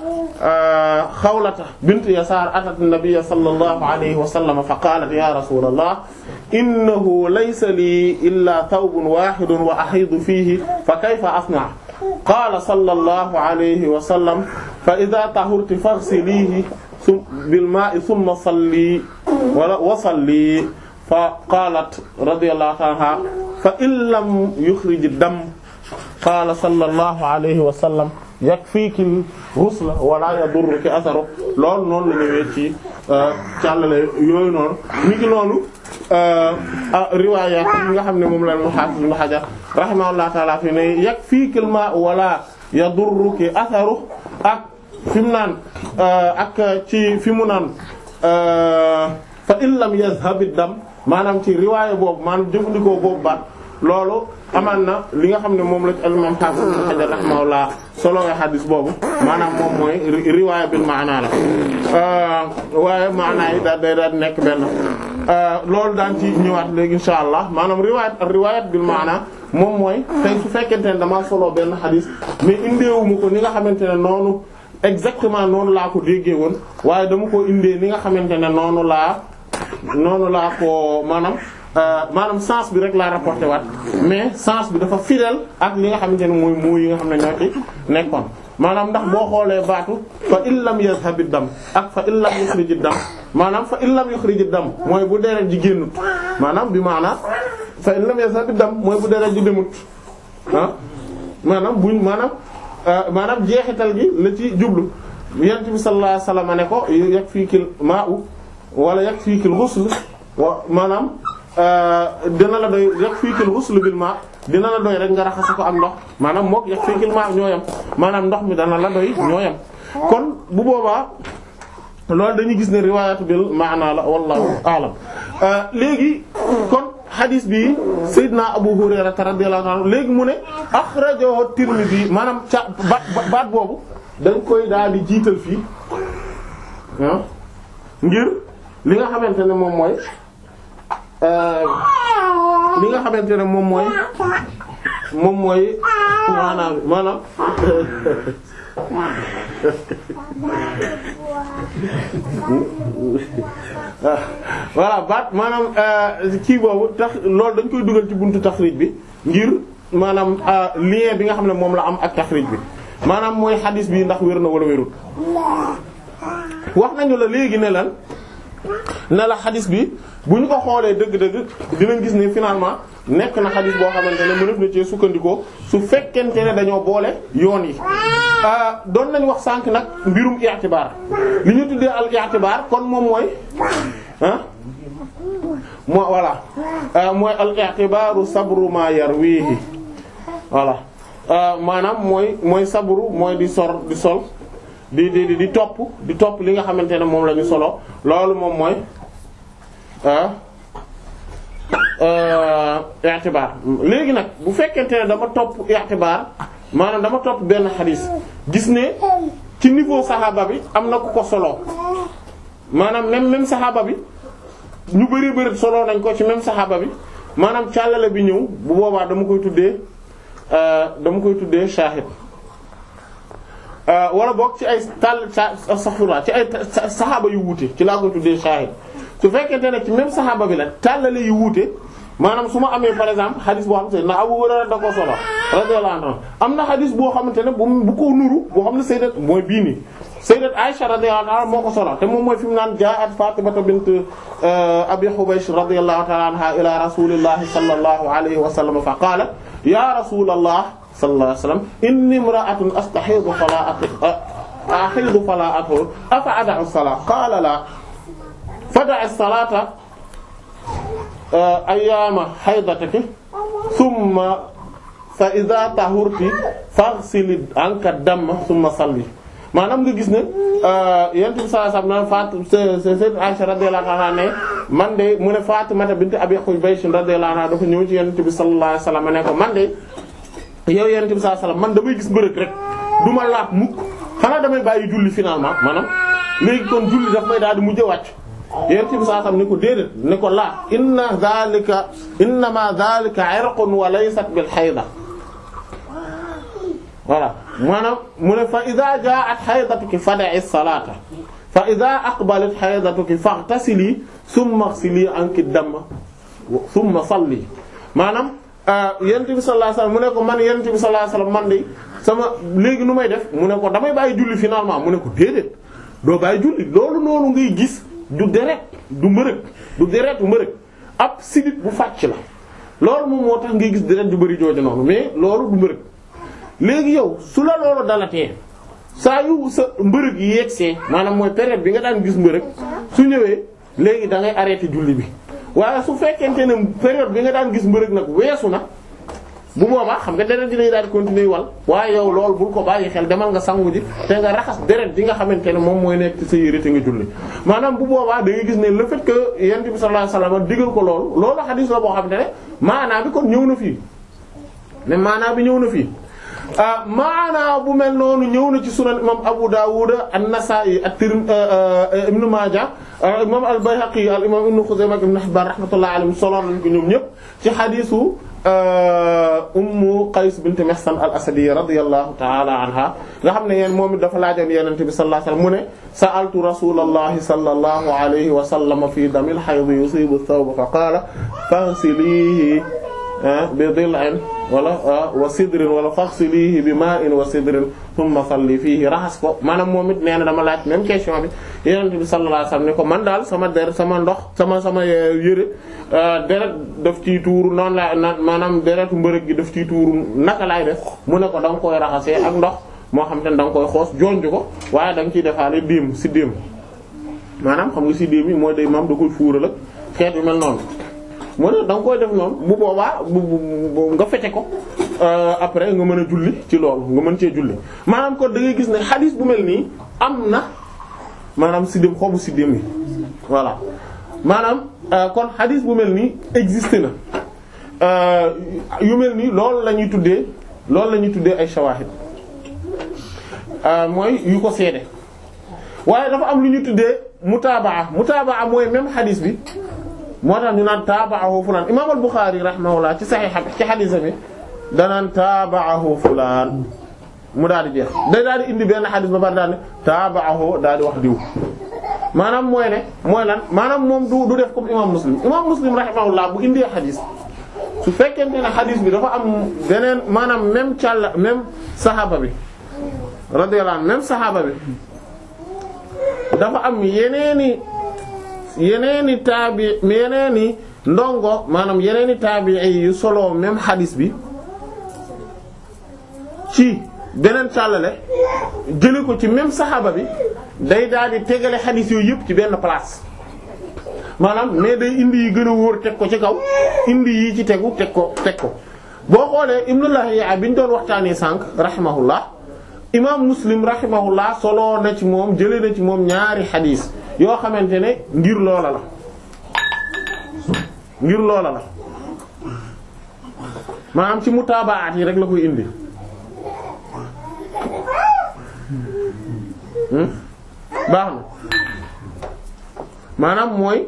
Xawlata bint Yasaar atat an-nabiyya sallallahu alayhi wa sallam fa qaalat ya rasulallah innahu laysa lii illa thawbun wahidun wa ahidu fihi fa kayfa asna qaala sallallahu alayhi wa sallam fa idha tahurti faghsilihi bil ma'i thumma salli wala wa salli fa qaalat radiyallahu ta'ala anha fa in lam yukhrij ad-dam qaala sallallahu alayhi wa sallam yakfiiki ghusla wala yadurruki atharu loolu noonu la ñëwee ci càllale yooyu noonu ni ki noonu riwaaya yi nga xam ne moom la al-Hafiz Ibn Hajar rahimahullahu ta'ala fi ne yakfiiki al-maa'u wala yadurruki atharu ak fi mu naan ak ci fi mu naan fa in lam yazhab ad-dam maanaam ci riwaaya boobu maanaam jëfandikoo boobu baat loolu amaan na li nga xam ne moom la ci al-imam Hafiz Ibn Hajar rahimahullah solowee xadis boobu maanaam moom mooy riwaaya bil maana la waaye maana yi daal day daal nekk benn loolu daan ci ñëwaat léegi insha allah maanaam riwaayat riwaayat bil maana moom mooy tey su fekkente ne damaa solo benn xadis mais indeewuma ko ni nga xamante ne noonu exactement noonu laa ko déggee woon waaye dama ko indee ni nga xamante ne noonu laa noonu laa ko maanaam maanaam sens bi rek laa rapporté waat mais sens bi dafa fidèle ak li nga xamante ne mooy moo yi nga xam ne ñoo ci nekkoon maanaam ndax boo xoolee baatu fa in lam yazhabi dam ak fa in lam yukhriji dam maanaam fa in lam yukhriji dam mooy bu deret ji génnut maanaam bi maanaam fa in lam yazhabi dam mooy bu deret ji demut ah maanaam buñ maanaam maanaam jeexital gi la ci jublu yent bi sallallahu alayhi wasallam ne ko yakfikil ma'u wala yakfikil ghusl wa maanaam dina la doy yakfikil ghusl bil ma dina la doy rek nga raxas ko am ndox maanaam mook yakfikil ma ñooyam maanaam ndox mi dana la doy ñooyam kon bu boobaa loolu dañuy gis ne riwaayatu bil maana la wallahu a'lam léegi kon hadis bi Seydina Abu Hurayra radiyallahu anhu léegi mu ne akhrajahu Tirmidhi maanaam ca baat boobu dañ koy daal di jiital fii ah ngir li nga xamante ne moom mooy li nga xamante ne moom mooy moom mooy maanaam maanaam voilà baat maanaam kii boobu tax loolu dañ koy dugal ci buntu taxrij bi ngir maanaam lien bi nga xam ne moom la am ak taxrij bi maanaam mooy xadis bi ndax wér na wala wérul wax nañu la léegi ne lan ne la xadis bi bu ñu ko xoolee dëgg-dëgg dinañ gis ne finalement nekk na xadis boo xamante ne mënef na ci sukkandikoo su fekkente ne dañoo boole yoon yi doon nañ wax sànq nag mbirum i'tibaar li ñu tuddee al i'tibaar kon moom mooy ah moo voilà mooy al i'tibaaru sabru ma yarwihi voilà maanaam mooy mooy sabru mooy di sor di sol di di di topp di topp li nga xamante ne moom la ñu solo loolu moom mooy i'tibaar léegi nag bu fekkente ne dama topp i'tibaar maanaam dama topp benn xadis gis ne ci niveau saxaaba bi am na ku ko solo maanaam même même saxaaba bi ñu bari bari solo nañ ko ci même saxaaba bi maanaam càllale bi ñëw bu boobaa dama koy tuddee dama koy tuddee shahid wala boog ci ay tàll astaghfirullah ci ay saxaaba yu wuute ci laa koy tuddee shahid su fekkente ne ci même saxaaba bi la tàllale yu wuute maanaam su ma amee par exemple xadis boo xamante ne na Abu Hurayra da ko solo radiyallahu anhu am na xadis boo xamante ne bu bu ko nuru boo xam ne sayyidat mooy bii nii sayyidat Aisha radiyallahu anha moo ko solo te moom mooy fi mu naan jaa'at Fatimata bint Abi Hubaysh radiyallahu ta'ala anha ila rasulillahi sallallahu alayhi wa sallam fa qaala ya rasulallah sallallahu alayhi wa sallam inni imra'atun astahidu fala ahidu fala athur afa ada'u as-salata qala la fada'i as-salata ayyaama haydataki thumma fa idha tahurti faghsili anka damma thumma salli maanaam nga gis ne yent bi sallallahu alayhi wasallam Fatou Sayyidatu Aisha radiyallahu anha ne man de mu ne Fatimata bint Abi Hubaysh radiyallahu anha dafa ñëw ci yent bi sallallahu alayhi wasallam ne ko man de yow yent bi sallallahu alayhi wasallam man damay gis mbërëg rek du ma laab mukk xanaa damay bàyyi julli finalement maanaam léegi kon julli daf may daal di mujj wàcc yent bi saa sam ni ko déedéet ni ko laa inna dhalika innama dhalika irqun wa laysat bil hayda voilà maanaam mu ne fa idha ja'at haydatuki fada'i salata fa idha aqbalat haydatuki faghtasili thumma ighsili anki damma thumma salli maanaam yonent bi sallallahu alayhi wasallam mu ne ko man yonent bi sallallahu alayhi wasallam man de sama léegi nu may def mu ne ko damay bàyyi julli finalement mu ne ko déedéet doo bàyyi julli loolu noonu ngay gis du deret du mbërëg du deret du mbërëg ab sidit bu fàcc la loolu moom moo tax ngay gis deret du bëri jooju noonu mais loolu du mbërëg léegi yow su la loolu dalatee saa yu sa mbërëg yi yegsee maanaam mooy période bi nga daan gis mbërëg su ñëwee léegi da ngay arrêté julli bi waaye su fekkente ne période bi nga daan gis mbërëg nag weesu na bu boobaa xam nga deret ji lay daal di continuer wal waaye yow loolu bul ko bàyyi xel demal nga sangu ji te nga raxas deret ji nga xamante ne moom mooy nekk ci sa yére te nga julli maanaam bu boobaa da ngay gis ne le fait que yonent bi sallallahu alayhi wasallam digal ko loolu loolu xadiis la boo xamante ne maanaa bi kon ñëw na fii mais maanaa bi ñëw na fii maanaa bu mel noonu ñëw na ci sunan imam Abu Dawud an-Nasa'i at-Tirmidhi Ibn Majah imam al-Bayhaqi al imam Ibn Khuzaymah Ibn Hibban rahmatullahi alayhim solo nañ ko ñoom ñëpp ci xadiisu Ummu Qays bint Mihsan al-Asadiyya radiyallahu ta'ala anha nga xam ne yéen moom it dafa laajoon Yonent bi sallallahu alayhi wasallam mu ne sa'altu rasulallahi sallallahu alayhi wa sallam fi damil hayd yusibu ath-thawb fa qala faghsilihi bi dil'in wala wa sidrin wala faghsilihi bi ma'in wa sidrin thumma salli fihi raxas ko maanaam moom it nee na dama laaj même question bi Yonent bi sallallahu alayhi wasallam ne ko man daal sama der sama ndox sama sama yëre deret daf ciy tuuru noonu la na maanaam deretu mbërëg gi daf ciy tuuru naka laay def mu ne ko da nga koy raxasee ak ndox moo xam te ne da nga koy xoos jonj ko waaye da nga ciy defaale déem si déem maanaam xam nga si déem yi mooy day maam da koy fuural ak xeet yu mel noonu mu ne da nga koy def noonu bu boobaa bu nga fete ko après nga mën a julli ci loolu nga mën cee julli maanaam kon da ngay gis ne xadiis bu mel nii am na maanaam siddéem xobu siddéem yi voilà maanaam kon xadiis bu mel nii existe na yu mel nii loolu la ñuy tuddee loolu la ñuy tuddee ay shawahid mooy yu ko seede waaye dafa am lu ñu tuddee mutaabaa mutaabaa mooy même xadiis bi moo tax ñu naan taabaahu fulaan imaam al-Bukhari rahimahullah ci sahih ci xadiis bi danaan taabaahu fulaan mu daal di jeex day daal di indi benn xadiis ba pare daal ne taabaahu daal di wax diw maanaam mooy ne mooy lan maanaam moom du du def comme imaam Muslim imaam Muslim rahimahullah bu indee xadiis su fekkente ne xadiis bi dafa am beneen maanaam même càll même saxaaba bi radiyallahu anhu même saxaaba bi dafa am yeneeni yeneeni taabi yeneeni ndongo maanaam yeneeni taabi yu solo même xadis bi ci beneen càllale jële ko ci même saxaaba bi day daal di tegale xadis yooyu yëpp ci benn place maanaam mais day indi yi gën a wóor teg ko ci kaw indi yi ci tegu teg ko teg ko boo xoolee Ibnu Lahiya bi ñu doon waxtaanee sànq rahimahullah imaam Muslim rahimahullah solo na ci moom jële na ci moom ñaari xadis yoo xamante ne ngir loola la ngir loola la maanaam ci mutaabaat yi rek la koy indi baax na maanaam mooy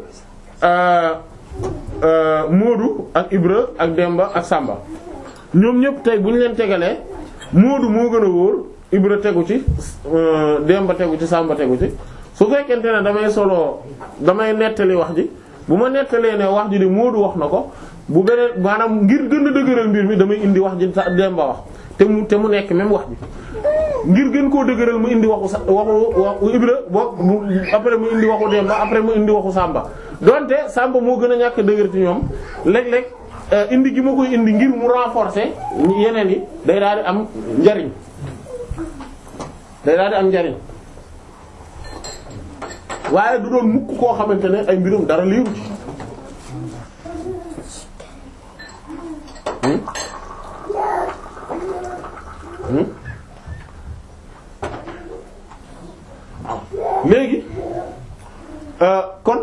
Moodu ak Ibra ak Demba ak Samba ñoom ñëpp tey bu ñu leen tegalee Moodu moo gën a wóor Ibra tegu ci Demba tegu ci Samba tegu ci su fekkente ne damay solo damay nettali wax ji bu ma nettalee ne wax ji de Moodu wax na ko bu beneen maanaam ngir gën a dëgëral mbir mi damay indi wax ji Demba wax te mu te mu nekk même wax ji ngir gën koo dëgëral mu indi waxu sa waxu waxu Ibra boo après mu indi waxu Demba après mu indi waxu Samba donte Samba moo gën a ñàkk dëgër ci ñoom léeg-léeg indi gi ma koy indi ngir mu renforcer yeneen yi day daal di am njariñ day daal di am njariñ waaye du doon mukk koo xamante ne ay mbirum dara liiru ci léegi kon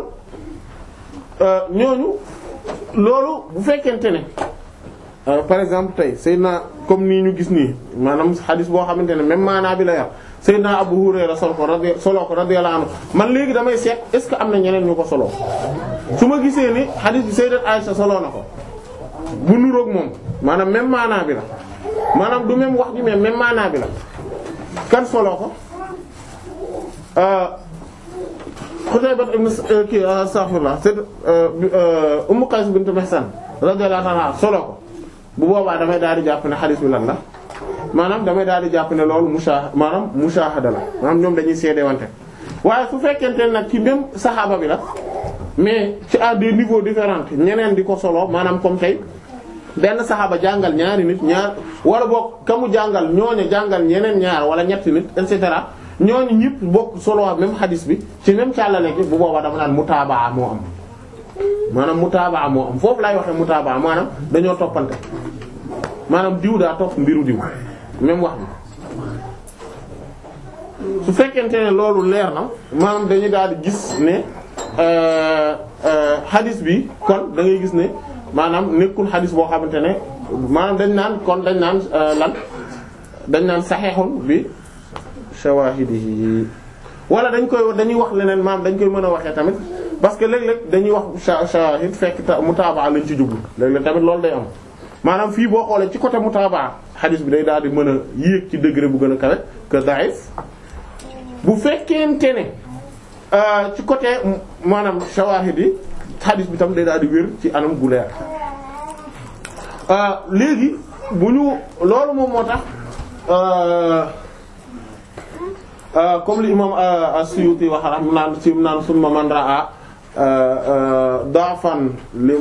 ñooñu loolu bu fekkente ne par exemple tey Seydina comme nii ñu gis nii maanaam xadis boo xamante ne même maanaa bi la yar Seydina Abu Hurayra sol ko radi solo ko radiyallahu anhu man léegi damay seet est-ce que am na ñeneen ñu ko solo su ma gisee ni xadis bi Sayyidat Aisha solo na ko bu nuroog moom maanaam même maanaa bi la maanaam du même wax ji mais même maanaa bi la kan solo ko Xutayba ibn kii astaghfirullah c'est Ummu Qays bint Mihsan radiyallahu anha solo ko bu boobaa damay daal di jàpp ne xadis bi lan la maanaam damay daal di jàpp ne loolu musha maanaam mushahada la maanaam ñoom dañuy seede wante waaye su fekkente ne nag ci même saxaaba bi la mais ci à des niveaux différents ñeneen di ko solo maanaam comme tey benn saxaaba jàngal ñaari nit ñaar wala boog ka mu jàngal ñooñu jàngal ñeneen ñaar wala ñetti nit et cetera ñooñu ñëpp bokk solo même xadis bi ci même càllale gi bu boobaa dama naan mutaabaa moo am maanaam mutaabaa moo am foofu laay waxee mutaabaa maanaam dañoo toppante maanaam diw daa topp mbiru diw même wax bi su fekkente ne loolu leer na maanaam dañuy daal di gis ne xadis bi kon da ngay gis ne maanaam nekkul xadis boo xamante ne maanaam dañ naan kon dañ naan lan dañ naan saxeexun bi shawahidihi wala dañ koy dañuy wax leneen maanaam dañ koy mën a waxee tamit parce que léeg-léeg dañuy wax shawahid fekk ta mutaabaa lañ ci jublu léeg-léeg tamit loolu day am maanaam fii boo xoolee ci côté mutaabaa xadis bi day daal di mën a yéeg ci degré bu gën a kawe que da'if bu fekkente ne ci côté maanaam shawahid yi xadis bi tam day daal di wér ci anam gu leer léegi bu ñu loolu moom moo tax comme li imam as-Suyuti wax rax mu naan sim naan summa man ra'a da'fan li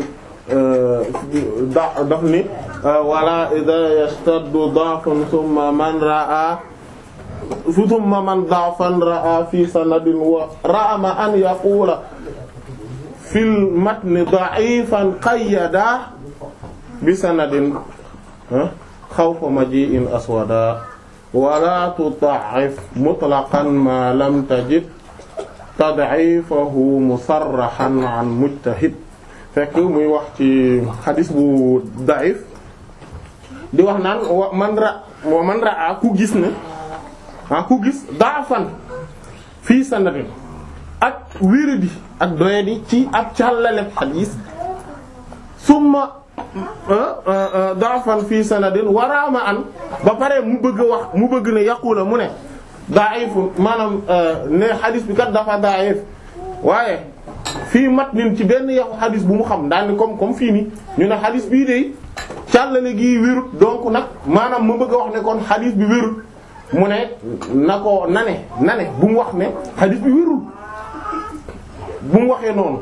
da daf ni wala idha yastaddu da'fun summa man ra'a thumma man da'fan ra'a fi sanadin wa ra'ama an yaqula fil matni da'ifan qayyada bi sanadin xawfa maji'in aswada wala tuda'if mutlaqan ma lam tajid tad'ifahu musarrahan an mujtahid fekk muy wax ci xadis bu da'if di wax naan wa man ra wa man ra'a ku gis ne ah ku gis da'fan fii sanadin ak wéradi ak doyadi ci ak càllale xadis summa da'fan fii sanadin waraama an ba pare mu bëgg a wax mu bëgg ne yaqula mu ne da'if maanaam ne xadis bi kat dafa da'if waaye fii matnin ci benn yaxu xadis bu mu xam daal ni comme comme fii ni ñu ne xadis bii de càllale gi wérut donc nag maanaam mu bëgg a wax ne kon xadis bi wérut mu ne na ko nane nane bu mu wax ne xadis bi wérul bu mu waxee noonu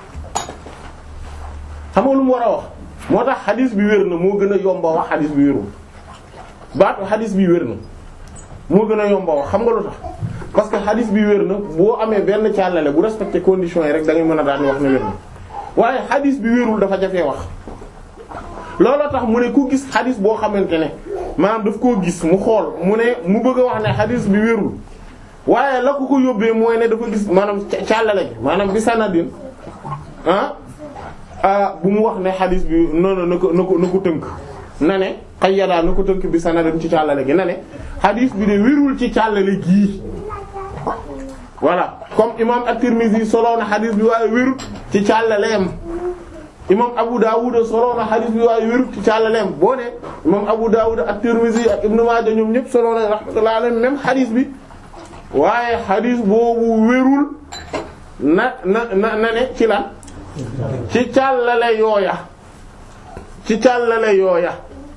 xam nga lu mu war a wax moo tax xadis bi wér na moo gën a yomba wax xadis bi wérul baatu xadis bi wér na moo gën a yomba wax xam nga lu tax parce que xadis bi wér na boo amee benn càllale bu respecté conditions yi rek da ngay mën a daan wax ne wér na waaye xadis bi wérul dafa jafee wax looloo tax mu ne ku gis xadis boo xamante ne maanaam daf koo gis mu xool mu ne mu bëgg a wax ne xadis bi wérul waaye la ko ko yóbbee mooy ne dafa gis maanaam càllale gi maanaam bi sanadin ah ah bu mu wax ne xadis bi noonu na ko na ko na ko tënk na ne xayyadaa na ko tënk bi sanadin ci càllale gi na ne xadis bi de wérul ci càllale gii voilà comme imam at-Tirmidhi soloo na xadis bi waaye wérut ci càllaleem imam Abu Dawud soloo na xadis bi waaye wérut ci càllaleem boo ne imam Abu Dawud at-Tirmidhi ak Ibn Maaja ñoom ñëpp soloo na rahmatullahi alayhim même xadis bi waaye xadis boobu wérul na na na na ne ci la ci càllale yooya ci càllale yooya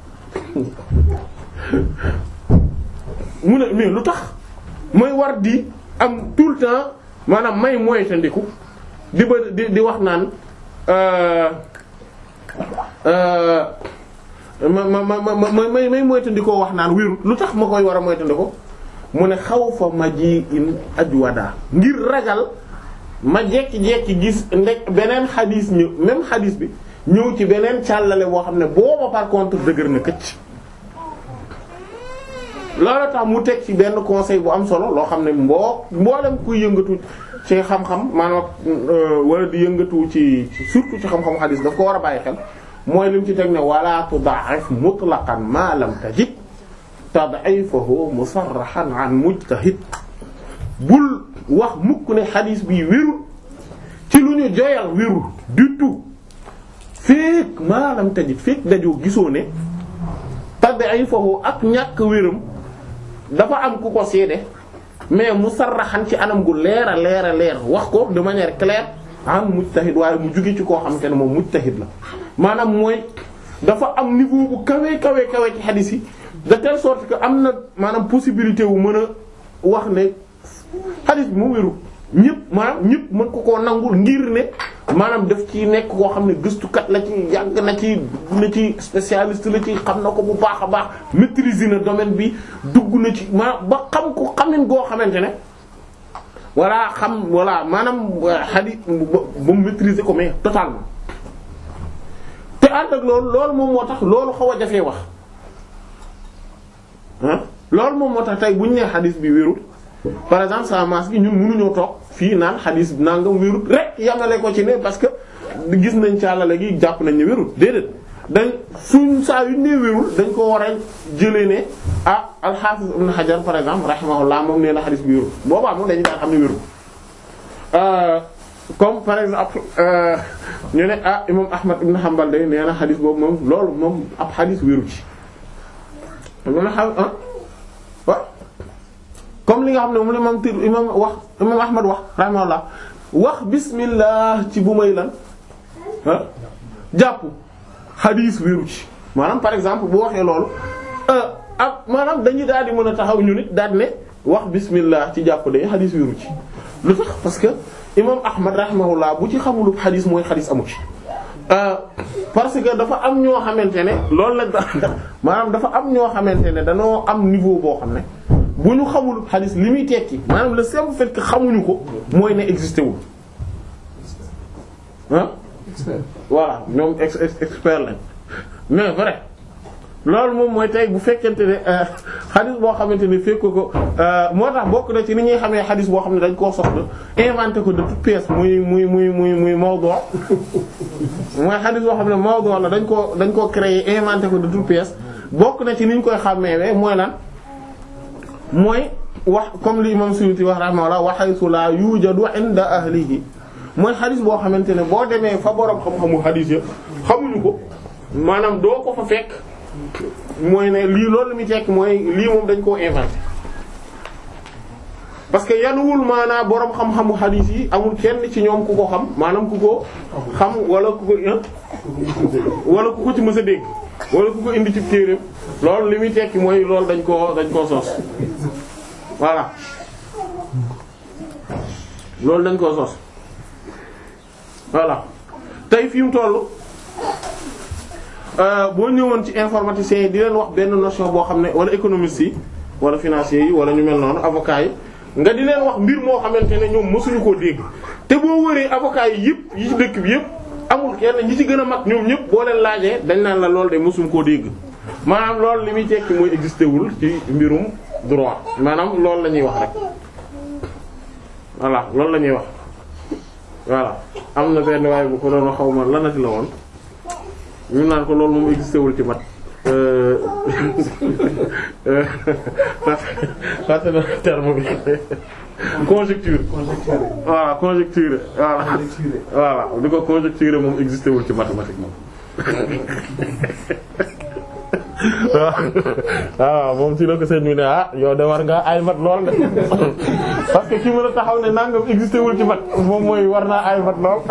mu ne mais lu tax mooy war di am tout le temps maanaam may moytandiku di ba di di wax naan ma ma ma ma may may moytandikoo wax naan wérut lu tax ma koy war a moytandiko mu ne xaw fa ma ji in ajwada ngir ragal ma jekki-jekki gis ndek beneen xadis ñëw même xadis bi ñëw ci beneen càllale boo xam ne booba par contre dëgër na këcc loolu tax mu teg ci benn conseil bu am solo loo xam ne mboo mboolem kuy yëngatu ci xam-xam maanaam wala di yëngatu ci surtout ci xam-xam xadis daf ko war a bàyyi xel mooy lim ci teg ne wala tuda'if mutlaqan ma lam tajid tad'ifahu musarrahan an mujtahid bul wax mukk ne xadis bi wérul ci lu ñu joyal wérul du tout fekk ma lam tajid fekk dajoo gisoo ne tad'ifahu ak ñàkk wéram dafa am ku ko seede mais musarraxan ci anam gu leer a leer a leer wax ko de manière claire an mujtahid waaye mu jóge ci koo xamante ne moom mujtahid la maanaam mooy dafa am niveau bu kawe kawe kawe ci xadis yi de telle sorte que am na maanaam possibilité wu mën a wax ne xadis bi mu wéru ñëpp maanaam ñëpp mën ko koo nangul ngir ne maanaam daf ci nekk koo xam ne gëstukat la ci yàgg na ci na ci spécialiste la ci xam na ko bu baax a baax maîtriser na domaine bi dugg na ci maanaam ba xam ko xamin goo xamante ne walla xam walla maanaam xadis ba mu maîtriser ko mais totalement te ànd ak loolu loolu moom moo tax loolu xaw a jafee wax ah loolu moom moo tax tey bu ñu nee xadis bi wérul par exemple sa maas gi ñun mënuñoo toog fii naan xadis nangam wérul rek yamale ko ci ne parce que gis nañ càllale gi jàpp nañ ne wérul déedéet dañ suñ saa yu nee wérul dañ ko war a jëlee ne ah al-Hafiz Ibn Hajar par exemple rahimahullah moom nee na xadis bi wérul boobaa moom dañu daan xam ne wérul comme par exemple ñu ne ah imam Ahmad ibn Hanbal day nee na xadis boobu moom loolu moom ab xadis wéru ci lu na xam ah waaw comme li nga xam ne moom la imam tir imam wax imam Ahmad wax rahimahullah wax bismillah ci bu may lan ah jàpp xadis wéru ci maanaam par exemple bu waxee loolu ak maanaam dañuy daal di mën a taxaw ñu nit daal ne wax bismillah ci jàpp day xadis wéru ci lu tax parce que imam ahmad rahimahullah bu ci xamulu xadis mooy xadis amu ci parce que dafa am ñoo xamante ne loolu la maanaam dafa am ñoo xamante ne dañoo am niveau boo xam ne bu ñu xamul xadis li muy tekki maanaam le simple fait que xamuñu ko mooy ne existé wul ah voilà ñoom ex expert lañ mais vrai loolu moom mooy tey bu fekkente ne xadis boo xamante ne fekk ko moo tax bokk na ci ni ñuy xamee xadis boo xam ne dañ koo soxla inventé ko de toute pièce muy muy muy muy muy mawdu mooy xadis boo xam ne mawdu la dañ koo dañ koo créer inventé ko de toute pièce bokk na ci ni ñu koy xàmmeewee mooy lan mooy wax comme li imam Suyuti wax rahimahullah wa haythu la yujadu inda ahlihi mooy xadis boo xamante ne boo demee fa borom xam-xamu xadis ya xamuñu ko maanaam doo ko fa fekk mooy ne lii loolu mi tekk mooy lii moom dañ koo inventé parce que yanuwul maanaa boroom xam-xamu xadiis yi amul kenn ci ñoom ku ko xam maanaam ku ko xam wala ku ko wala ku ko ci mës a dégg wala ku ko indi ci téereem loolu li muy tekki mooy loolu dañ koo dañ koo sos voilà loolu dañ koo sos voilà tey fi mu tollu boo ñëwoon ci informaticiens yi di leen wax benn notion boo xam ne wala économistes yi wala financiers yi wala ñu mel noonu avocats yi nga di leen wax mbir moo xamante ne ñoom mësuñu koo dégg te boo wëree avocats yi yëpp yi ci dëkk bi yëpp amul kenn ñi ci gën a mag ñoom ñëpp boo leen laajee dañ naan la loolu de mësuñu koo dégg maanaam loolu li muy tekki mooy existé wul ci mbirum droit maanaam loolu la ñuy wax rek voilà loolu la ñuy wax voilà am na benn waaye bu ko doon xaw ma lanati la woon ñu naan ko loolu moom existé wul ci mat parce que terme bi conjecture voilà conjecture voilà voilà di ko conjecture moom existé wul ci mathématique moom waaw moom ci la ko seen ñu ne ah yow de war nga ay mat lool de parce que ki mën a taxaw ne nangam existé wul ci mat moom mooy war naa ay mat lool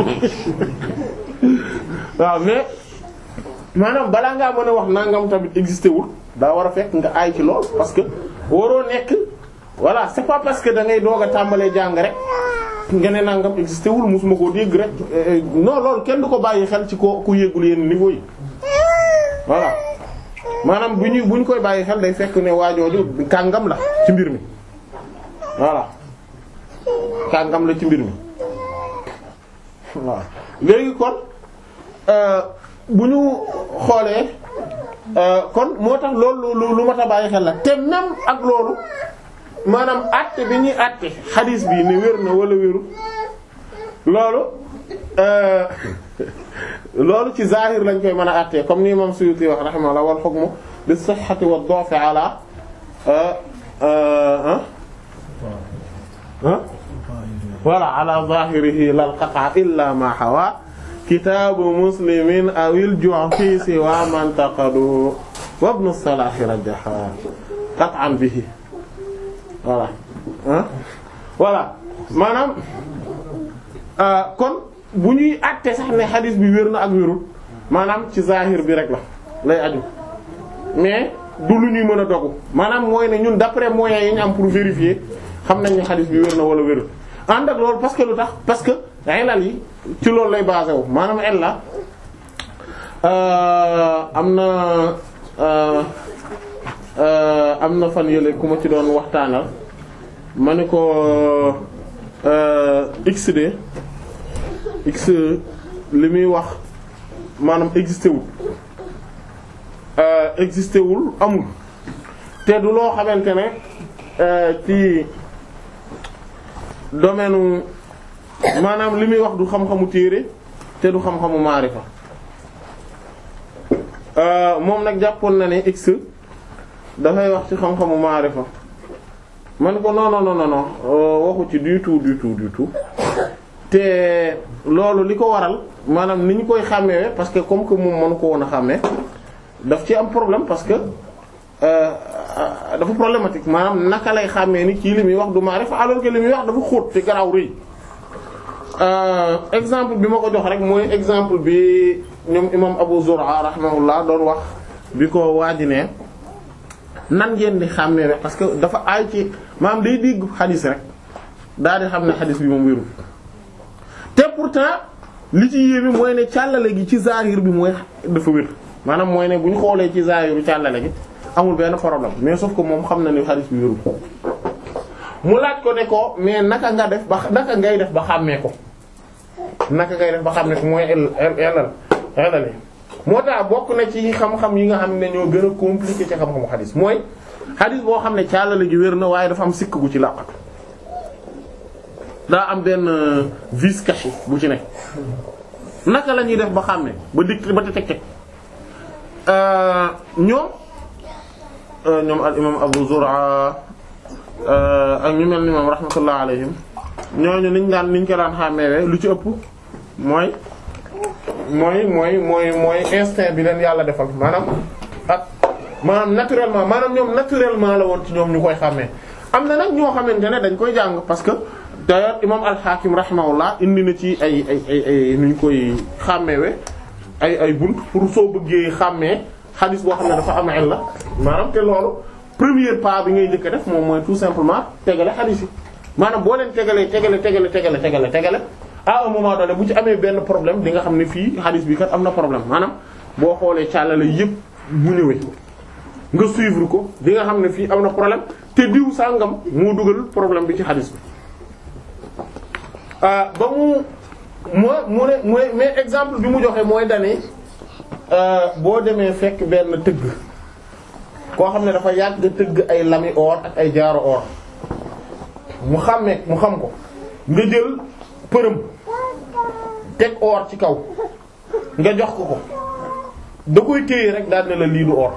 waaw mais maanaam balaa ngaa mën a wax nangam tamit existé wul daa war a fekk nga aay ci lool parce que waroo nekk voilà c'est pas parce que da ngay doog a tàmbalee jàng rek nga ne nangam existé wul mosuma koo dégg rek non loolu kenn du ko bàyyi xel ci ko ku yéegul yenn niveau yi voilà maanaam bu ñu bu ñu koy bàyyi xel day fekk ne waajooju kàngam la ci mbir mi voilà kàngam la ci mbir mi waaw léegi kon bu ñu xoolee kon moo tax loolu lu lu mat a bàyyi xel la te même ak loolu maanaam àtte bi ñuy àtte xadiis bi ne wér na wala wéru loolu loolu ci zahir lañ koy mën a àtte comme ni imam Suyuti wax rahimahullah wal hukmu bis sihhati wad du'fi ala voilà ala zahirihi lal qat'a illa ma hawa kitaabu muslimin awil ju'fi siwa man taqadu wa ibnu salahi rajaha qat'an bihi voilà voilà maanaam euh, kon bu ñuy àtte sax ne xadis bi wér na ak wérul maanaam ci zahir bi rek la lay aju mais du lu ñuy mën a dogu maanaam mooy ne ñun d'après moyens yi ñu am pour vérifier xam nañ ne xadis bi wér na wala wérul ànd ak loolu parce que lu tax parce que ilal yi ci loolu lay basé wu maanaam illa am na am na fan yële ku ma ci doon waxtaanal ma ne ko XD X li muy wax maanaam existé wul existé wul amul te du loo xamante ne ci domaine maanaam li muy wax du xam-xamu téere te du xam-xamu maarifa moom nag jàppoon na ne x dafay wax ci xam-xamu maarifa man ko non non non non waxu ci du tout du tout du tout te loolu li ko waral maanaam ni ñu koy xàmmee parce que comme que moom mënu ko woon a xàmmee daf ci am problème parce que dafa problématique maanaam naka lay xàmmee ni kii li muy wax du maarifa alors que li muy wax dafa xóot te garaaw rëy exemple bi ma ko jox rek mooy exemple bi ñoom imam Abu Zur'a rahimahullah doon wax bi ko waaji ne nan ngeen di xàmmee rek parce que dafa aay ci maanaam day dégg xadis rek daal di xam ne xadis bi moom wérul te pourtant li ci yéeme mooy ne càllale gi ci zahir bi mooy dafa wér maanaam mooy ne bu ñu xoolee ci zahiru càllale gi amul benn problème mais sauf que moom xam na ni xadis bi wérul mu laaj ko ne ko mais naka nga def ba naka ngay def ba xàmmee ko naka ngay def ba xàmmee ko mooy elal elal moo tax bokk na ci xam-xam yi nga xam ne ñoo gën a compliqué ci xam-xamu xadis mooy xadis boo xam ne càllale gi wér na waaye dafa am sikk gu ci làqatu daa am benn vice caché bu ci nekk naka la ñuy def ba xàmmee ba dikk ba te teg teg ñoom ñoom al imam Abu Zur'a ak ñu mel ni moom rahmatullah alayhim ñooñu niñ daan niñ ko daan xàmmeewee lu ci ëpp mooy mooy mooy mooy mooy instinct bi leen yàlla defal maanaam ak maanaam naturellement maanaam ñoom naturellement la woon ci ñoom ñu koy xàmmee am na nag ñoo xamante ne dañ koy jàng parce que d'ailleurs imam al-Hakim rahimahullah indi na ci ay ay ay ay nu ñu koy xàmmeewe ay ay bunt pour soo bëggee xàmmee xadis boo xam ne dafa am illa maanaam te loolu premier pas bi ngay njëkk a def moom mooy tout simplement tegale xadis yi maanaam boo leen tegalee tegale tegale tegale tegale tegale à un moment donné bu ci amee benn problème di nga xam ne fii xadis bi kat am na problème maanaam boo xoolee càllale yépp bu ñëwee nga suivre ko di nga xam ne fii am na problème te diw sàngam moo dugal problème bi ci xadis bi ba mu moo mu ne mooy mais exemple bi mu joxe mooy dane boo demee fekk benn tëgg koo xam ne dafa yàgg tëgg ay lami or ak ay jaaro or mu xàmmee mu xam ko nga jël përëm teg or ci kaw nga jox ko ko da koy téye rek daal ne la lii du or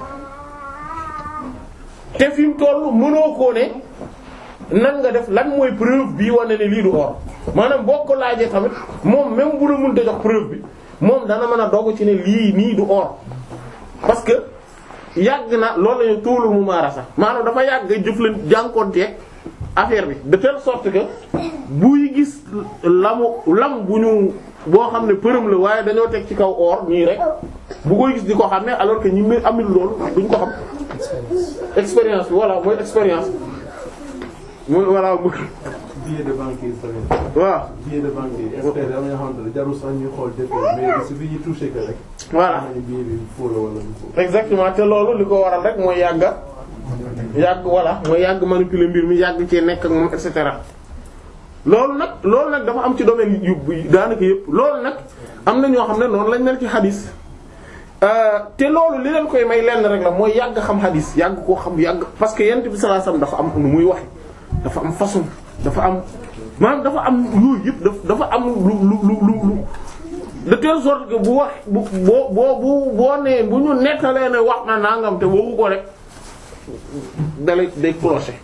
te fi mu toll mënoo koo ne nan nga def lan mooy preuve bii wane ne lii du or maanaam boo ko laajee tamit moom même bu la mënta jox preuve bi moom dana mën a dogu ci ne lii nii du or parce que yàgg na loolu lañu tuulul mu maarasa maanaam dafa yàgg jëflan jànkoonteeg affaire bi de telle sorte que buy gis lamu lam bu ñu boo xam ne përëm la waaye dañoo teg ci kaw or ñii rek bu koy gis di ko xam ne alors que ñi muy amul loolu duñ ko xam expérience bi voilà mooy expérience mooy voilà billet de banque yi tamit. waaw billet de banque yi expert am na ñoo xamante ne jarul sax ñuy xool dëkk mais su fi ñu touché que rek. voilà xam nañu billet bi faux la wala du faux. exactement te loolu li ko waral rek mooy yàgga yàgg voilà mooy yàgg manipuler mbir mi yàgg cee nekk ak moom et cetera loolu nag loolu nag dafa am ci domaine yu daanaka yëpp loolu nag am na ñoo xam ne noonu lañ mel ci xadis te loolu li leen koy may lenn rek la mooy yàgg xam xadis yàgg koo xam yàgg parce que yent bi sallallahu alayhi wasallam dafa am nu muy waxe dafa am façon dafa am maanaam dafa am yooyu yëpp daf dafa am lu lu lu lu lu de telle sorte que bu wax bu boo boo bu boo nee bu ñu nettalee ne wax na nangam te waxu ko rek dalay day clocher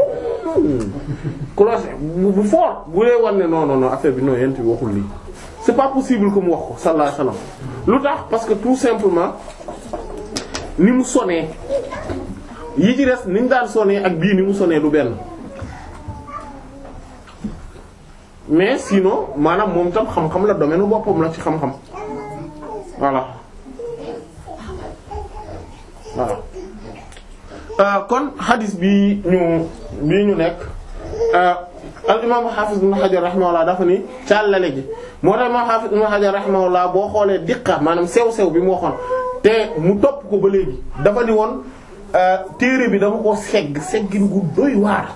clocher bu bu fort bu dee wan ne non non non affaire bi non yent bi waxul lii c'est pas possible que mu wax ko sallallahu alayhi wasallam lu tax parce que tout simplement ni mu sonee yi ci des ni ñu daan sonee ak bii ni mu sonee du benn mais sinon maanaam moom tam xam-xam la domaine boppam la ci xam-xam voilà voilà Euh, kon hadith bi ñu bii ñu nekk al imam hafiz ibn hajar rahimahullah dafa ni càllale gi moo tax imam hafiz ibn hajar rahimahullah boo xoolee diqa maanaam sew-sew bi mu waxoon te mu topp ko ba léegi dafa ni woon téere bi dama ko segg seggin gu doy waar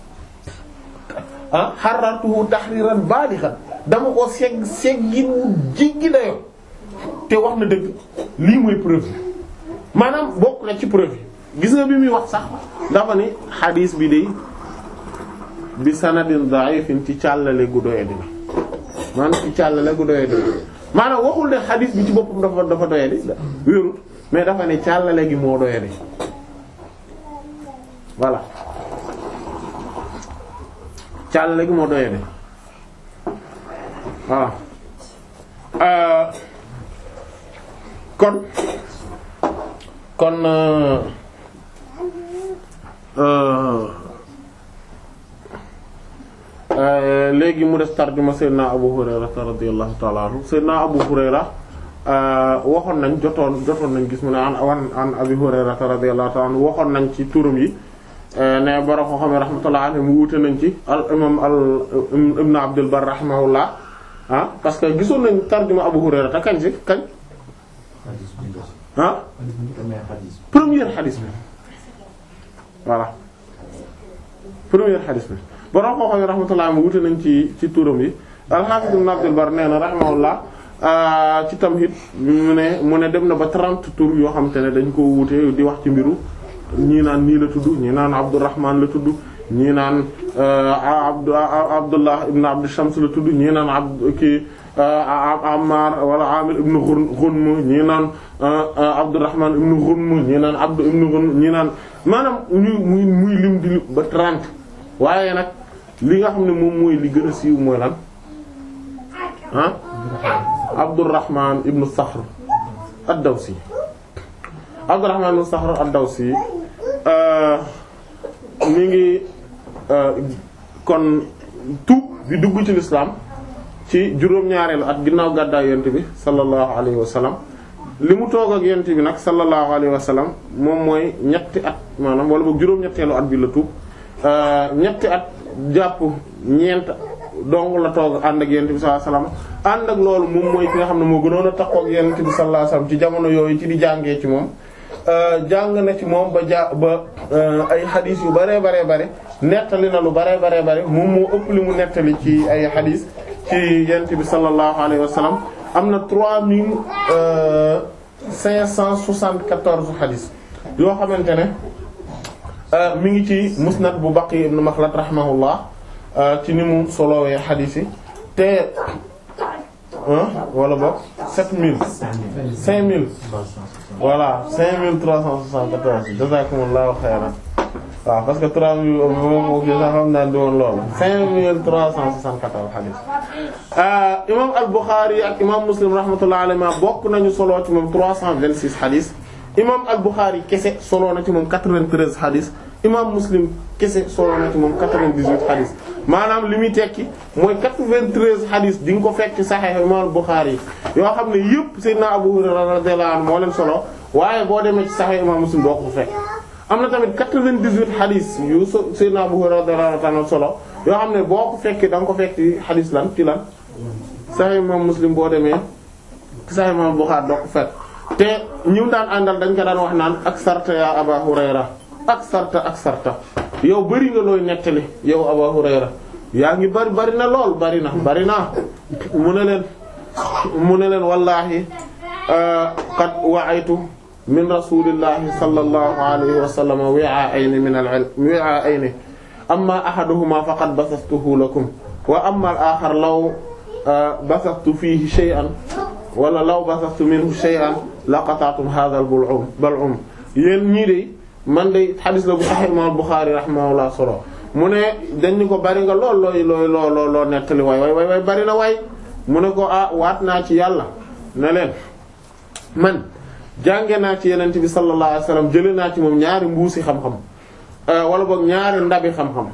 ah xarartuhu tahriran balighan dama ko segg seggin wu jéggi dayo te wax na dëgg lii mooy preuve maanaam bokk na ci preuve gis nga bi muy wax sax dafa ni xadiis bi de bi sanadin da'ifin ci càllale gu doye di maanaam ci càllale gu doye di maanaam waxul ne xadiis bi ci boppam dafa dafa doye di wérut mais dafa ne càllale gi moo doye di voilà càllale gi moo doye di voilà euh, kon kon euh, léegi mu des tarjuma Seydina Abu Hurayra radiyallahu ta'ala anhu Seydina Abu Hurayra waxoon nañ jotoon jotoon nañ gis mu ne an an an Abi Hurayra radiyallahu ta'ala anhu waxoon nañ ci turam yi ne borom ko xam ne rahmatullahi alayhi mu wuute nañ ci al imam al ibn Abdul Barr rahimahullah ah parce que gisoon nañ tarjuma Abu Hurayra te kañ si kañ ah première xadis bi voilà première xadis bi borom koo xam ne rahmatullah mu wute nañ ci ci turam yi al-Hafiz ibn Abdul Barr nee na rahimahullah ci Tamhid mu ne mu ne dem na ba 30 tur yoo xam te ne dañ ko wute di wax ci mbiru ñii naan nii la tudd ñii naan Abdurrahman la tudd ñii naan Abdu Abdullah ibn Abd Shams la tudd ñii naan Abd kii Ammar wala Amir ibn Ghunm ñii naan Abdurrahman ibn Ghunm ñii naan Abd ibn Ghunm ñii naan maanaam ñu muy muy lim di ba 30 waaye nag li nga xam ne moom mooy li gën a siiw mooy lan ah Abdurrahman ibn Sakhr ad-Dawsi Abdurrahman ibn Sakhr ad-Dawsi mi ngi kon tuub bi dugg ci lislaam ci juróom-ñaareelu at ginnaaw gàddaay yonent bi sallallahu alayhi wa sallam li mu toog ak yonent bi nag sallallahu alayhi wa sallam moom mooy ñetti at maanaam wala boog juróom-ñetteelu at bi la tuub ñetti at jàpp ñeent dong la toog ànd ak yonent bi sallallahu alayhi wa sallam ànd ak loolu moom mooy ki nga xam ne moo gënoon a takkoo ak yonent bi sallallahu alayhi wa sallam ci jamono yooyu ci di jàngee ci moom jàng na ci moom ba ja ba ay xadis yu bare bare bare nettali na lu bare bare bare moom moo ëpp li mu nettali ci ay xadis ci yent bi sallallahu alayhi wa sallam am na trois mille cinq cent soixante-quatorze xadis yoo xamante ne mi ngi ci musnad bu Baqi ibn Makhlad rahimahullah ci ni mu solowee xadis yi te wala boog sept mille cinq mille voilà cinq mille trois cent soixante-quatorze jazakumullahu khairan waaw parce que trois mille moom sax xam naa di woon loolu cinq mille trois cent soixante-quatorze hadith imam al-Bukhari ak imam Muslim rahmatullahi alayhi bokk nañu solo ci moom trois cent vingt-six hadith imam al-Bukhari kese solo na ci moom quatre-vingt-treize hadith imam Muslim kese solo na ci moom quatre-vingt-dix-huit hadith maanaam li muy tekki mooy quatre-vingt-treize hadith di nga ko fekk Sahih imam al-Bukhari yoo xam ne yëpp Seydina Abu Hurayra radiyallahu anhu moo leen solo waaye boo demee ci Sahih imam Muslim doo ko fekk am na tamit 98 xadis yu Seydina Abu Hurayra radiyallahu anhu solo yoo xam ne boo ko fekkee da nga ko fekk ci xadis lan ci lan Sahih Imam Muslim boo demee Sahih Imam Bukhari doo ko fekk te ñi daan àndal dañ ko daan wax naan ak sarta ya Aba Hurayra ak sarta ak sarta yow bari nga looy nettali yow Aba Hurayra yaa ngi bari bari na lool bari na bari na mu ne leen mu ne leen wallahi qad wa'aytu min rasulillahi sallallahu alayhi wa sallam wi'a'ayni min al-'ilm wi'a'ayni amma ahaduhuma faqad basastuhu lakum wa amma al-akhar law basastu fihi shay'an wala law basastu minhu shay'an laqata'tum hadha al-bal'um bal'um yéen ñii de man de xadis la bu Sahih Imam Bukhari rahimahullah solo mu ne dañ ni ko bari nga lool looy looy loo loo loo nettali waay waay waay bari na waay mu ne ko ah waat naa ci yàlla ne leen man jànge naa ci yenente bi sallallahu alayhi wasallam jële naa ci moom ñaari mbuusi xam-xam wala boog ñaari ndabi xam-xam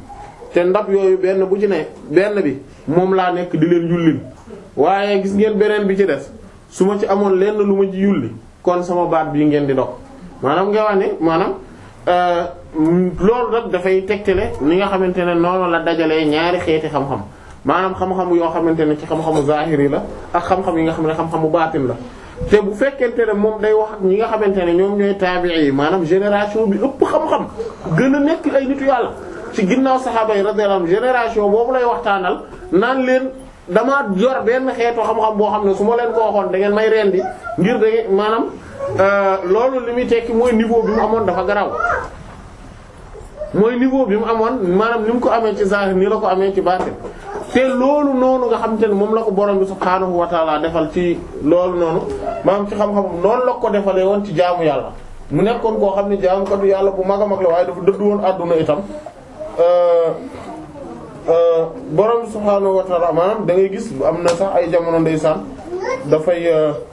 te ndab yooyu benn bu ci ne benn bi moom laa nekk di leen yullil waaye gis ngeen beneen bi ci des su ma ci amoon lenn lu ma ci yulli kon sama baat bii ngeen di dog maanaam nga wax ne maanaam loolu nag dafay tegtale ni nga xamante ne noonu la dajalee ñaari xeeti xam-xam maanaam xam-xam yoo xamante ne ci xam-xamu zahiri la ak xam-xam yi nga xam ne xam-xamu baatin la te bu fekkente ne moom day wax ak ñi nga xamante ne ñoom ñooy taabi'i yi maanaam génération bi ëpp xam-xam gën a nekk ay nitu yàlla ci ginnaaw saxaaba yi radiyallahu anhum génération boobu lay waxtaanal naan leen dama yor benn xeetu xam-xam boo xam ne su ma leen ko waxoon da ngeen may rendi ngir da ngeen maanaam loolu li muy tekki mooy niveau bi mu amoon dafa garaw mooy niveau bi mu amoon maanaam ni mu ko amee ci zahir ni la ko amee ci baatin te loolu noonu nga xamante ne moom la ko borom bi subhaanahu wa taala defal ci loolu noonu maanaam ci xam-xam noonu la ko defalee woon ci jaamu yàlla mu nekkoon koo xam ne jaamu ko du yàlla bu mag a mag la waaye dafa dëddu woon àdduna itam borom bi subhaanahu wa taala maanaam da ngay gis am na sax ay jamono ndeysaan dafay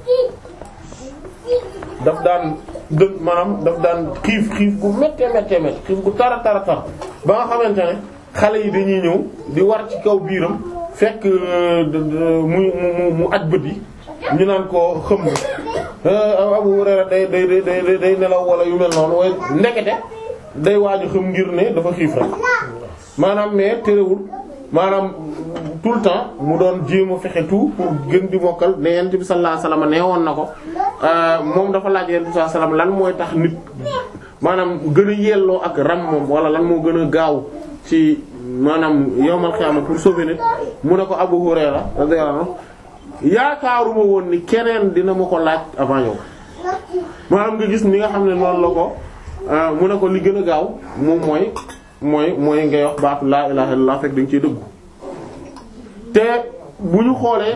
daf daan dë maanaam daf daan xiif xiif gu méttee méttee méttee xiif gu tara tara tar ba nga xamante ne xale yi dañuy ñëw di war ci kaw biiram fekk mu mu mu aj bët yi ñu naan ko xëm Abu Hurayra day day day day nelaw wala yu mel noonu waaye ndekete day waaju xëm ngir ne dafa xiif rek maanaam mais terewul maanaam tout le temps mu doon jéem a fexe tout pour gën di mokkal ne yent bi sallallahu alayhi wasallam nee woon na ko moom dafa laaj yent bi sallallahu alayhi wasallam lan mooy tax nit maanaam gën a yelloo ak ram moom wala lan moo gën a gaaw ci maanaam yowmal xiyaama pour sauver nit mu ne ko Abu Hurayra radiyallahu anhu yaakaaruma woon ni keneen dina ma ko laaj avant yow maanaam nga gis ni nga xam ne noonu la ko mu ne ko li gën a gaaw moom mooy mooy mooy ngay wax baatu laa ilaha illallah fekk dañ ciy dëggu te bu ñu xoolee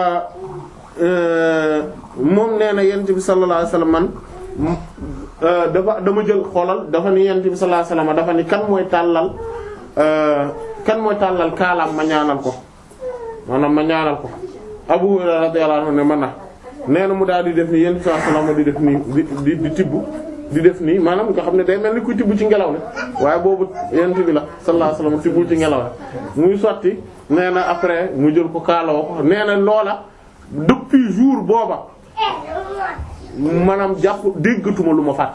moom nee na yent bi sallallahu alayhi wasallam man dafa dama jël xoolal dafa ni yent bi sallallahu alayhi wasallam dafa ni kan mooy tàllal kan mooy tàllal kaalaam ma ñaanal ko maanaam ma ñaanal ko Abu Hurayra radiyallahu anhu ne man na nee na mu daal di def nii yent bi sallallahu alayhi wasallam di def nii di di tibb di def nii maanaam nga xam ne day mel ni kuy tibb ci ngelaw li waaye boobu yent bi la sallallahu alayhi wasallam tibbul ci ngelaw li muy sotti nee na après mu jël ko kaaloo ko nee na loola depuis jour booba maanaam jàpp déggatuma lu ma fàtte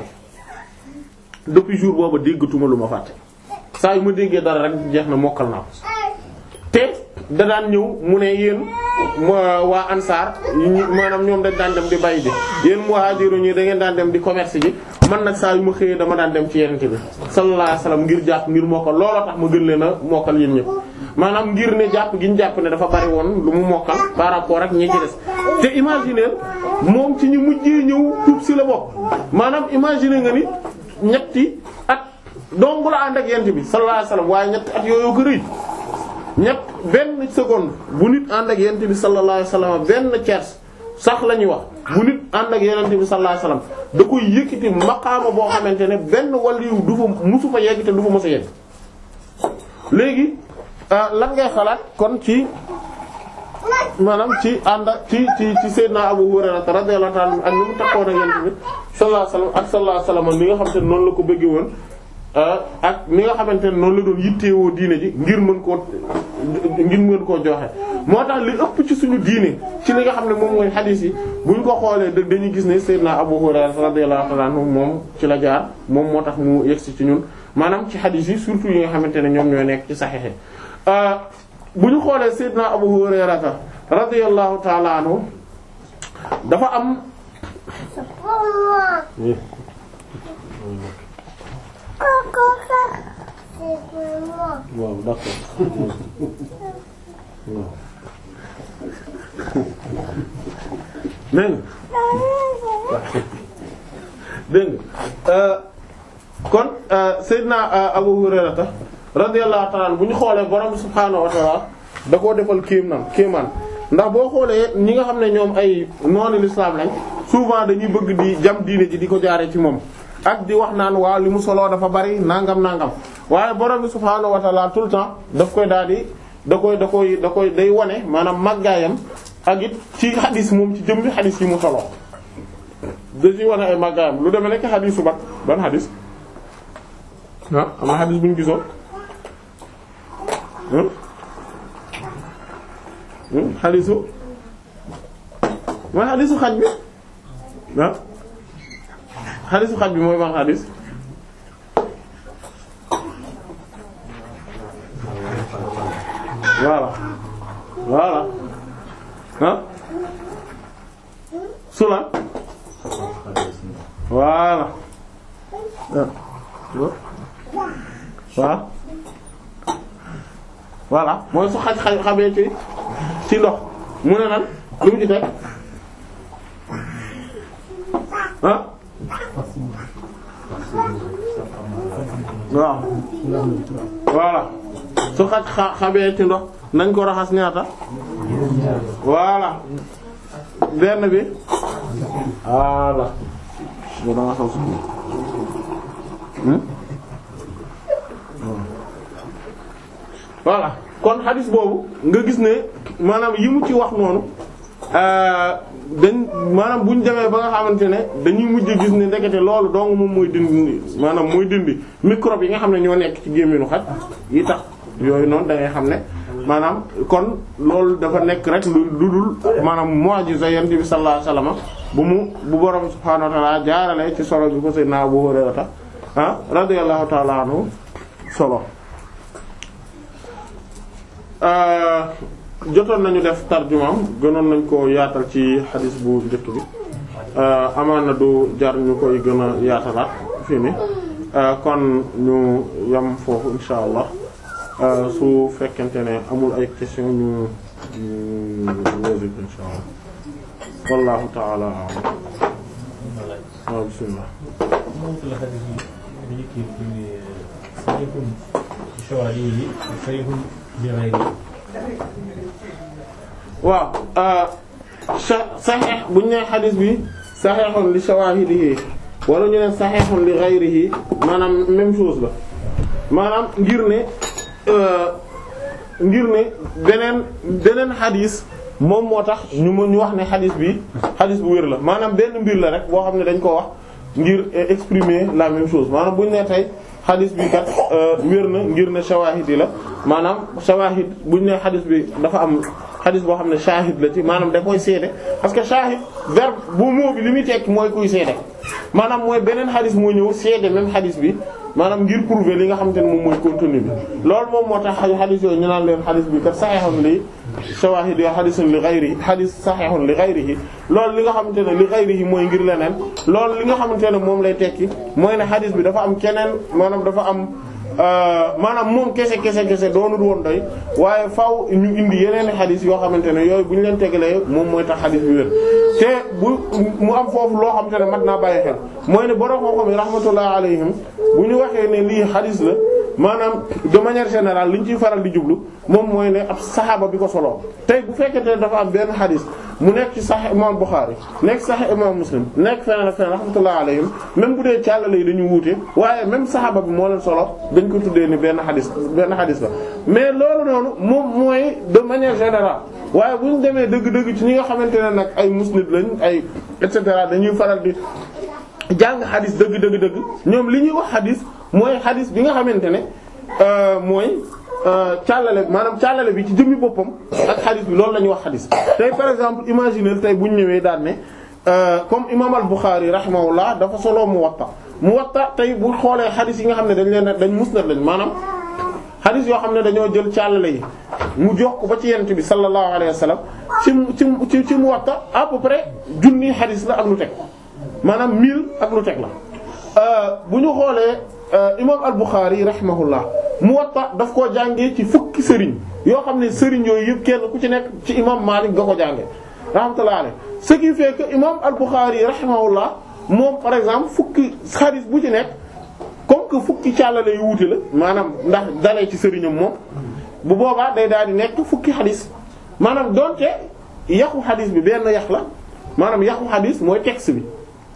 depuis jour booba déggatuma lu ma fàtte saa yu ma déggee dara rek jeex na mokkal naa ko te da daan ñëw mu ne yéen waa ansaar maanaam ñoom dañ daan dem di bay ji yéen muhaajiru ñi da ngeen daan dem di commerce ji man nag saa yu ma xëyee dama daan dem ci yenente bi sallallahu alayhi wasallam ngir jàpp ngir mokkal looloo tax ma gën leen a mokkal yéen ñëpp maanaam ngir ne jàpp gi ñu jàpp ne dafa bari woon lu mu mokkal par rapport ak ñi ci des te imaginer moom ci ñu mujjee ñëw tuub si la bokk maanaam imaginer nga ni ñetti at dong la ànd ak yenente bi sallallahu alayhi wasallam waaye ñetti at yooyu ko rëy ñett benn seconde bu nit ànd ak yenente bi sallallahu alayhi wasallam benn tiers sax la ñuy wax bu nit ànd ak yenente bi sallallahu alayhi wasallam da koy yëkkati maqaama boo xamante ne benn waliyu du fa musu fa yegg te du fa mës a yegg léegi lan ngay xalaat kon ci maanaam ci ànd ak ci ci ci Seydina Abu Hurayra radiyallahu ta'ala ak ni mu takkoon ak yenente bi sallallahu alayhi wasallam ak sallallahu alayhi wasallam ni nga xamante ne noonu la ko bëggee woon ak ni nga xamante ne noonu la doon yitteewoo diine ji ngir mën koo ngir mën koo joxe moo tax li ëpp ci suñu diine ci li nga xam ne moom mooy xadiis yi buñ ko xoolee dëgg dañuy gis ne Seydina Abu Hurayra radiyallahu ta'ala anhu moom ci la jaar moom moo tax mu yegsi ci ñun maanaam ci xadiis yi surtout yi nga xamante ne ñoom ñooy nekk ci saxiix bu ñu xoolee Seydina Abu Hurayra radiyallahu ta'ala anhu dafa am waaw d'accord waaw dégg nga dégg nga kon Seydina Abu Hurayrata radiyallahu ta'ala bu ñu xoolee borom subhaanahu wa ta'ala da koo defal kéemaan kéemaan ndax boo xoolee ñi nga xam ne ñoom ay noonu l'islam lañ souvent dañuy bëgg di jam diine ji di ko jaaree ci moom ak di wax naan waaw li mu soloo dafa bari nangam nangam waaye borom bi subhaanahu wa ta'ala tout le temps daf koy daal di da koy da koy da koy day wane maanaam màggaayam ak it ci xadis moom ci jëmmi xadis yi mu soloo da ci wane ay màggaayam lu demee nekk xadisu bat ban xadis ah am na xadis bu ñu gisoon xadisu mooy xadisu xaj bi ah xadisu xaj bi mooy ban xadis voilà voilà ah sula voilà waaw voilà mooy su xaj xaj xamee ci ci ndox mu ne nan lu mu ci teg ah waaw voilà su xaj xa xamee ci ndox nañ ko raxas ñaata voilà benn bi voilà bu danga xam su voilà kon xadis boobu nga gis ne maanaam yi mu ci wax noonu dañ maanaam bu ñu demee ba nga xamante ne dañuy mujj gis ne ndekete loolu dong moom mooy dindi maanaam mooy dindi microbe yi nga xam ne ñoo nekk ci gémminu xaj yi tax yooyu noonu da ngay xam ne maanaam kon loolu dafa nekk rek lu dul maanaam mu'jiza yonent bi sallallahu alayhi wasallam bu mu bu borom subhaanahu wa ta'ala jaarale ci solo bi ko Seydina Abu Hurayra ah radiyallahu ta'ala anhu solo. jotoon nañu def tarjumaam gënoon nañ ko yaatal ci xadis bu njëkk bi amaan na du jar ñu koy gën a yaatalaat fii ni kon ñu yam foofu insha allah su fekkente ne amul ay question ñu ñu wóosi insha allah wallahu ta'ala a'lam waaw bismillah waaw saxeex bu ñu nee xadis bi saxeexun li shawaahidihi wala ñu ne saxeexun li ghayrihi maanaam même chose la maanaam ngir ne ngir ne beneen beneen xadis moom moo tax ñu mën ñu wax ne xadis bi xadis bu wér la maanaam benn mbir la rek boo xam ne dañ ko wax ngir exprimer la même chose maanaam bu ñu nee tey xadis bi kat wér na ngir ne shawahid yi la maanaam shawahid bu ñu nee xadis bi dafa am xadis boo xam ne shahid la ci maanaam da koy seede parce que shahid verbe bu mot bi li muy tekki mooy kuy seede maanaam mooy beneen xadis moo ñëw seede même xadis bi maanaam ngir prouver li nga xamante ne moom mooy contenu bi loolu moom moo tax xadis yooyu ñu naan leen xadis bi kat sahihun li shawahid yo xadisun li ghayrihi xadis sahihun li ghayrihi loolu li nga xamante ne li ghayrihi mooy ngir leneen loolu li nga xamante ne moom lay tekki mooy ne xadis bi dafa am keneen maanaam dafa am maanaam moom kese kese kese doonul woon doy waaye faaw ñu indi yeneen i xadis yoo xamante ne yooyu bu ñu leen tegalee moom mooy tax xadis bi wér te bu mu am foofu loo xamante ne mat naa bàyyi xel mooy ne borom xam-xam yi rahmatullah alayhim bu ñu waxee ne lii xadis la maanaam de manière générale li ñu ciy faral di jublu moom mooy ne ab saxaaba bi ko solo tey bu fekkente ne dafa am benn xadis mu nekk ci Sahih imam Bukhari nekk Sahih imam Muslim nekk feneen ak feneen rahmatullah alayhim même bu dee càllale yi dañu wuute waaye même saxaaba bi moo leen solo dañ ko tuddee ni benn xadis benn xadis la mais loolu noonu moom mooy de manière générale waaye bu ñu demee dëgg-dëgg ci ñi nga xamante ne nag ay musnid lañ ay et cetera dañuy faral di jàng xadis dëgg dëgg dëgg ñoom li ñuy wax xadis mooy xadis bi nga xamante ne mooy càllale maanaam càllale bi ci jëmmi boppam ak xadis bi loolu la ñuy wax xadis tey par exemple imaginer tey bu ñu ñëwee daan ne comme imam al-Bukhari rahimahullah dafa solo Muwatta Muwatta tey bu xoolee xadis yi nga xam ne dañ leen dañ musnad lañ maanaam xadis yoo xam ne dañoo jël càllale yi mu jox ko ba ci yent bi sallallahu alayhi wa sallam ci ci ci Muwatta à peu près junni xadis la ak lu teg maanaam mille ak lu teg la bu ñu xoolee imam al-Bukhari rahimahullah Muwatta daf koo jàngee ci fukki sëriñ yoo xam ne sëriñ yooyu yëpp kenn ku ci nekk ci imam Malik nga ko jàngee rahmatullah alayhi ce qui fait que imam al-Bukhari rahimahullah moom par exemple fukki xadis bu ci nekk comme que fukki càllale yu wuute la maanaam ndax dalee ci sëriñam moom bu boobaa day daal di nekk fukki xadis maanaam donte yaxu xadis bi benn yax la maanaam yaxu xadis mooy texte bi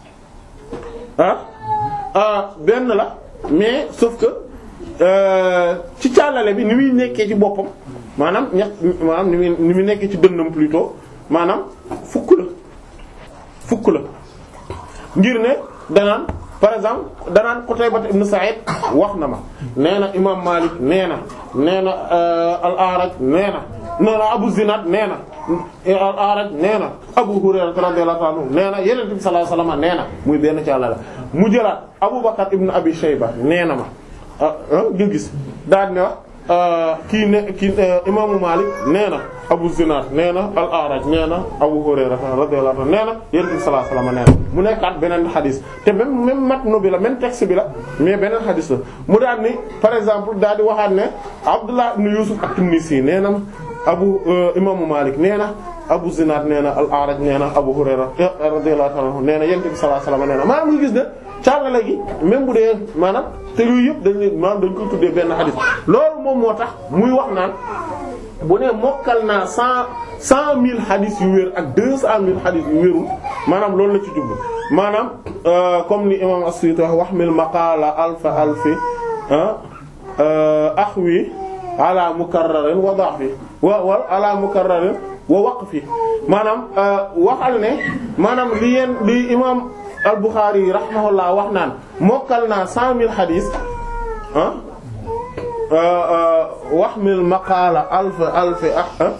ah benn la mais sauf que ci càllale bi ni muy nekkee ci boppam maanaam ñax maanaam ni muy ni muy nekkee ci dënnam plutôt maanaam fukk la fukk la ngir ne danaan par exemple danaan Qutayba ibn Sa'id wax na ma nee na imam Malik nee na nee na al-A'raj nee na nee na Abu Zinad nee na al-A'raj nee na Abu Hurayra radiyallahu anhu nee na Yonent bi sallallahu alayhi wasallam nee na muy benn ci Yàlla la mu jëlaat Abu Bakr ibn Abi Shayba nee na ma ah nga gis daal ne wax kii ne kii imaamu Malik nee na Abu Zinad nee na al-A'raj nee na Abu Hurayra radiyallahu anhu nee na Yonent bi sallallahu alayhi wasallam nee na mu nekkaat beneen xadis te même même matnu bi la même texte bi la mais beneen xadis la mu daal ni par exemple daal di waxaat ne Abdullah ibn Yusuf at-Tinnisi nee na Abu imaamu Malik nee na Abu Zinad nee na al-A'raj nee na Abu Hurayra radiyallahu anhu nee na Yonent bi sallallahu alayhi wasallam nee na maanaam ñu gis ne càllale gi même bu dee maanaam te yooyu yëpp dañ leen maanaam dañ koy tuddee benn xadis loolu moom moo tax muy wax naan bu ne mokkal naa cent cent mille xadis yu wér ak deux cent mille xadis yu wérul maanaam loolu la ci jublu maanaam comme ni imam as-Suyuti wax wax mil maqala alfa alfi axwi ala mukarrarin wa da'fi wa wa ala mukarrarin wa waqfi maanaam waxal ne maanaam li yeen li imam al-Bukhari rahimahullah wax naan mokkal naa cent mille xadis ah wax mil maqaala alf alfi ah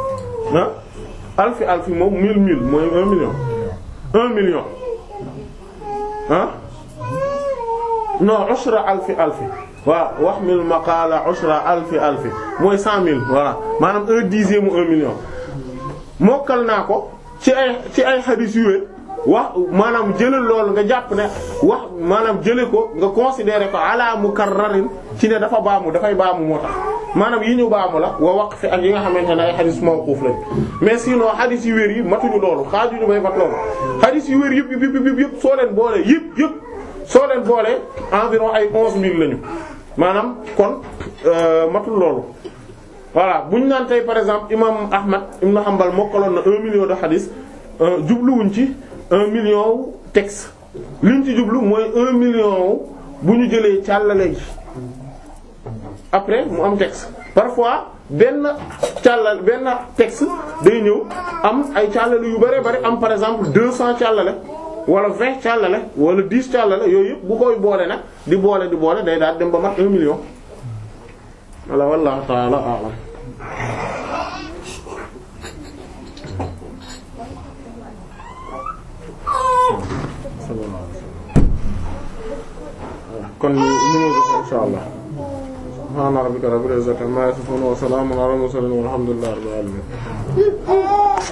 alfi alfi moom mille mille mooy un million un million ah non ushra alfi alfi waaw wax mil maqaala ushra alfi alfi mooy cent mille voilà maanaam un dixième un million mokkal naa ko ci ay ci ay xadis yu wér wax maanaam jëlal loolu nga jàpp ne wax maanaam jële ko nga considérer ko ala mukarrarin ci ne dafa baamu dafay baamu moo tax maanaam yi ñu baamu la wa waqf ak yi nga xamante ne ay xadis mawquf lañ mais sinon xadis yu wér yi matuñu loolu xaajuñu bay mat loolu xadis yu wér yëpp yëpp yëpp yëpp soo leen boole yëpp yëpp soo leen boole environ ay onze mille lañu maanaam kon matul loolu voilà bu ñu naan tey par exemple imam Ahmad ibn Hanbal mokkaloon na un million de xadis jubluwuñ ci un million texte liñ ci jublu mooy un million bu ñu jëlee càllale gi après mu am texte parfois benn càllal benn texte day ñëw am ay càllale yu bare bari am par exemple deux cents càllale wala vingt càllale wala dix càllale yooyu yëpp bu koy boole nag di boole di boole day daal dem ba mat un million wala wallahu ta'ala a'lam kon ñu ñu insha Allah subhana rabbika rabbil izzati amma yasifun wa salamun ala mursalin walhamdulillahi rabbil alamin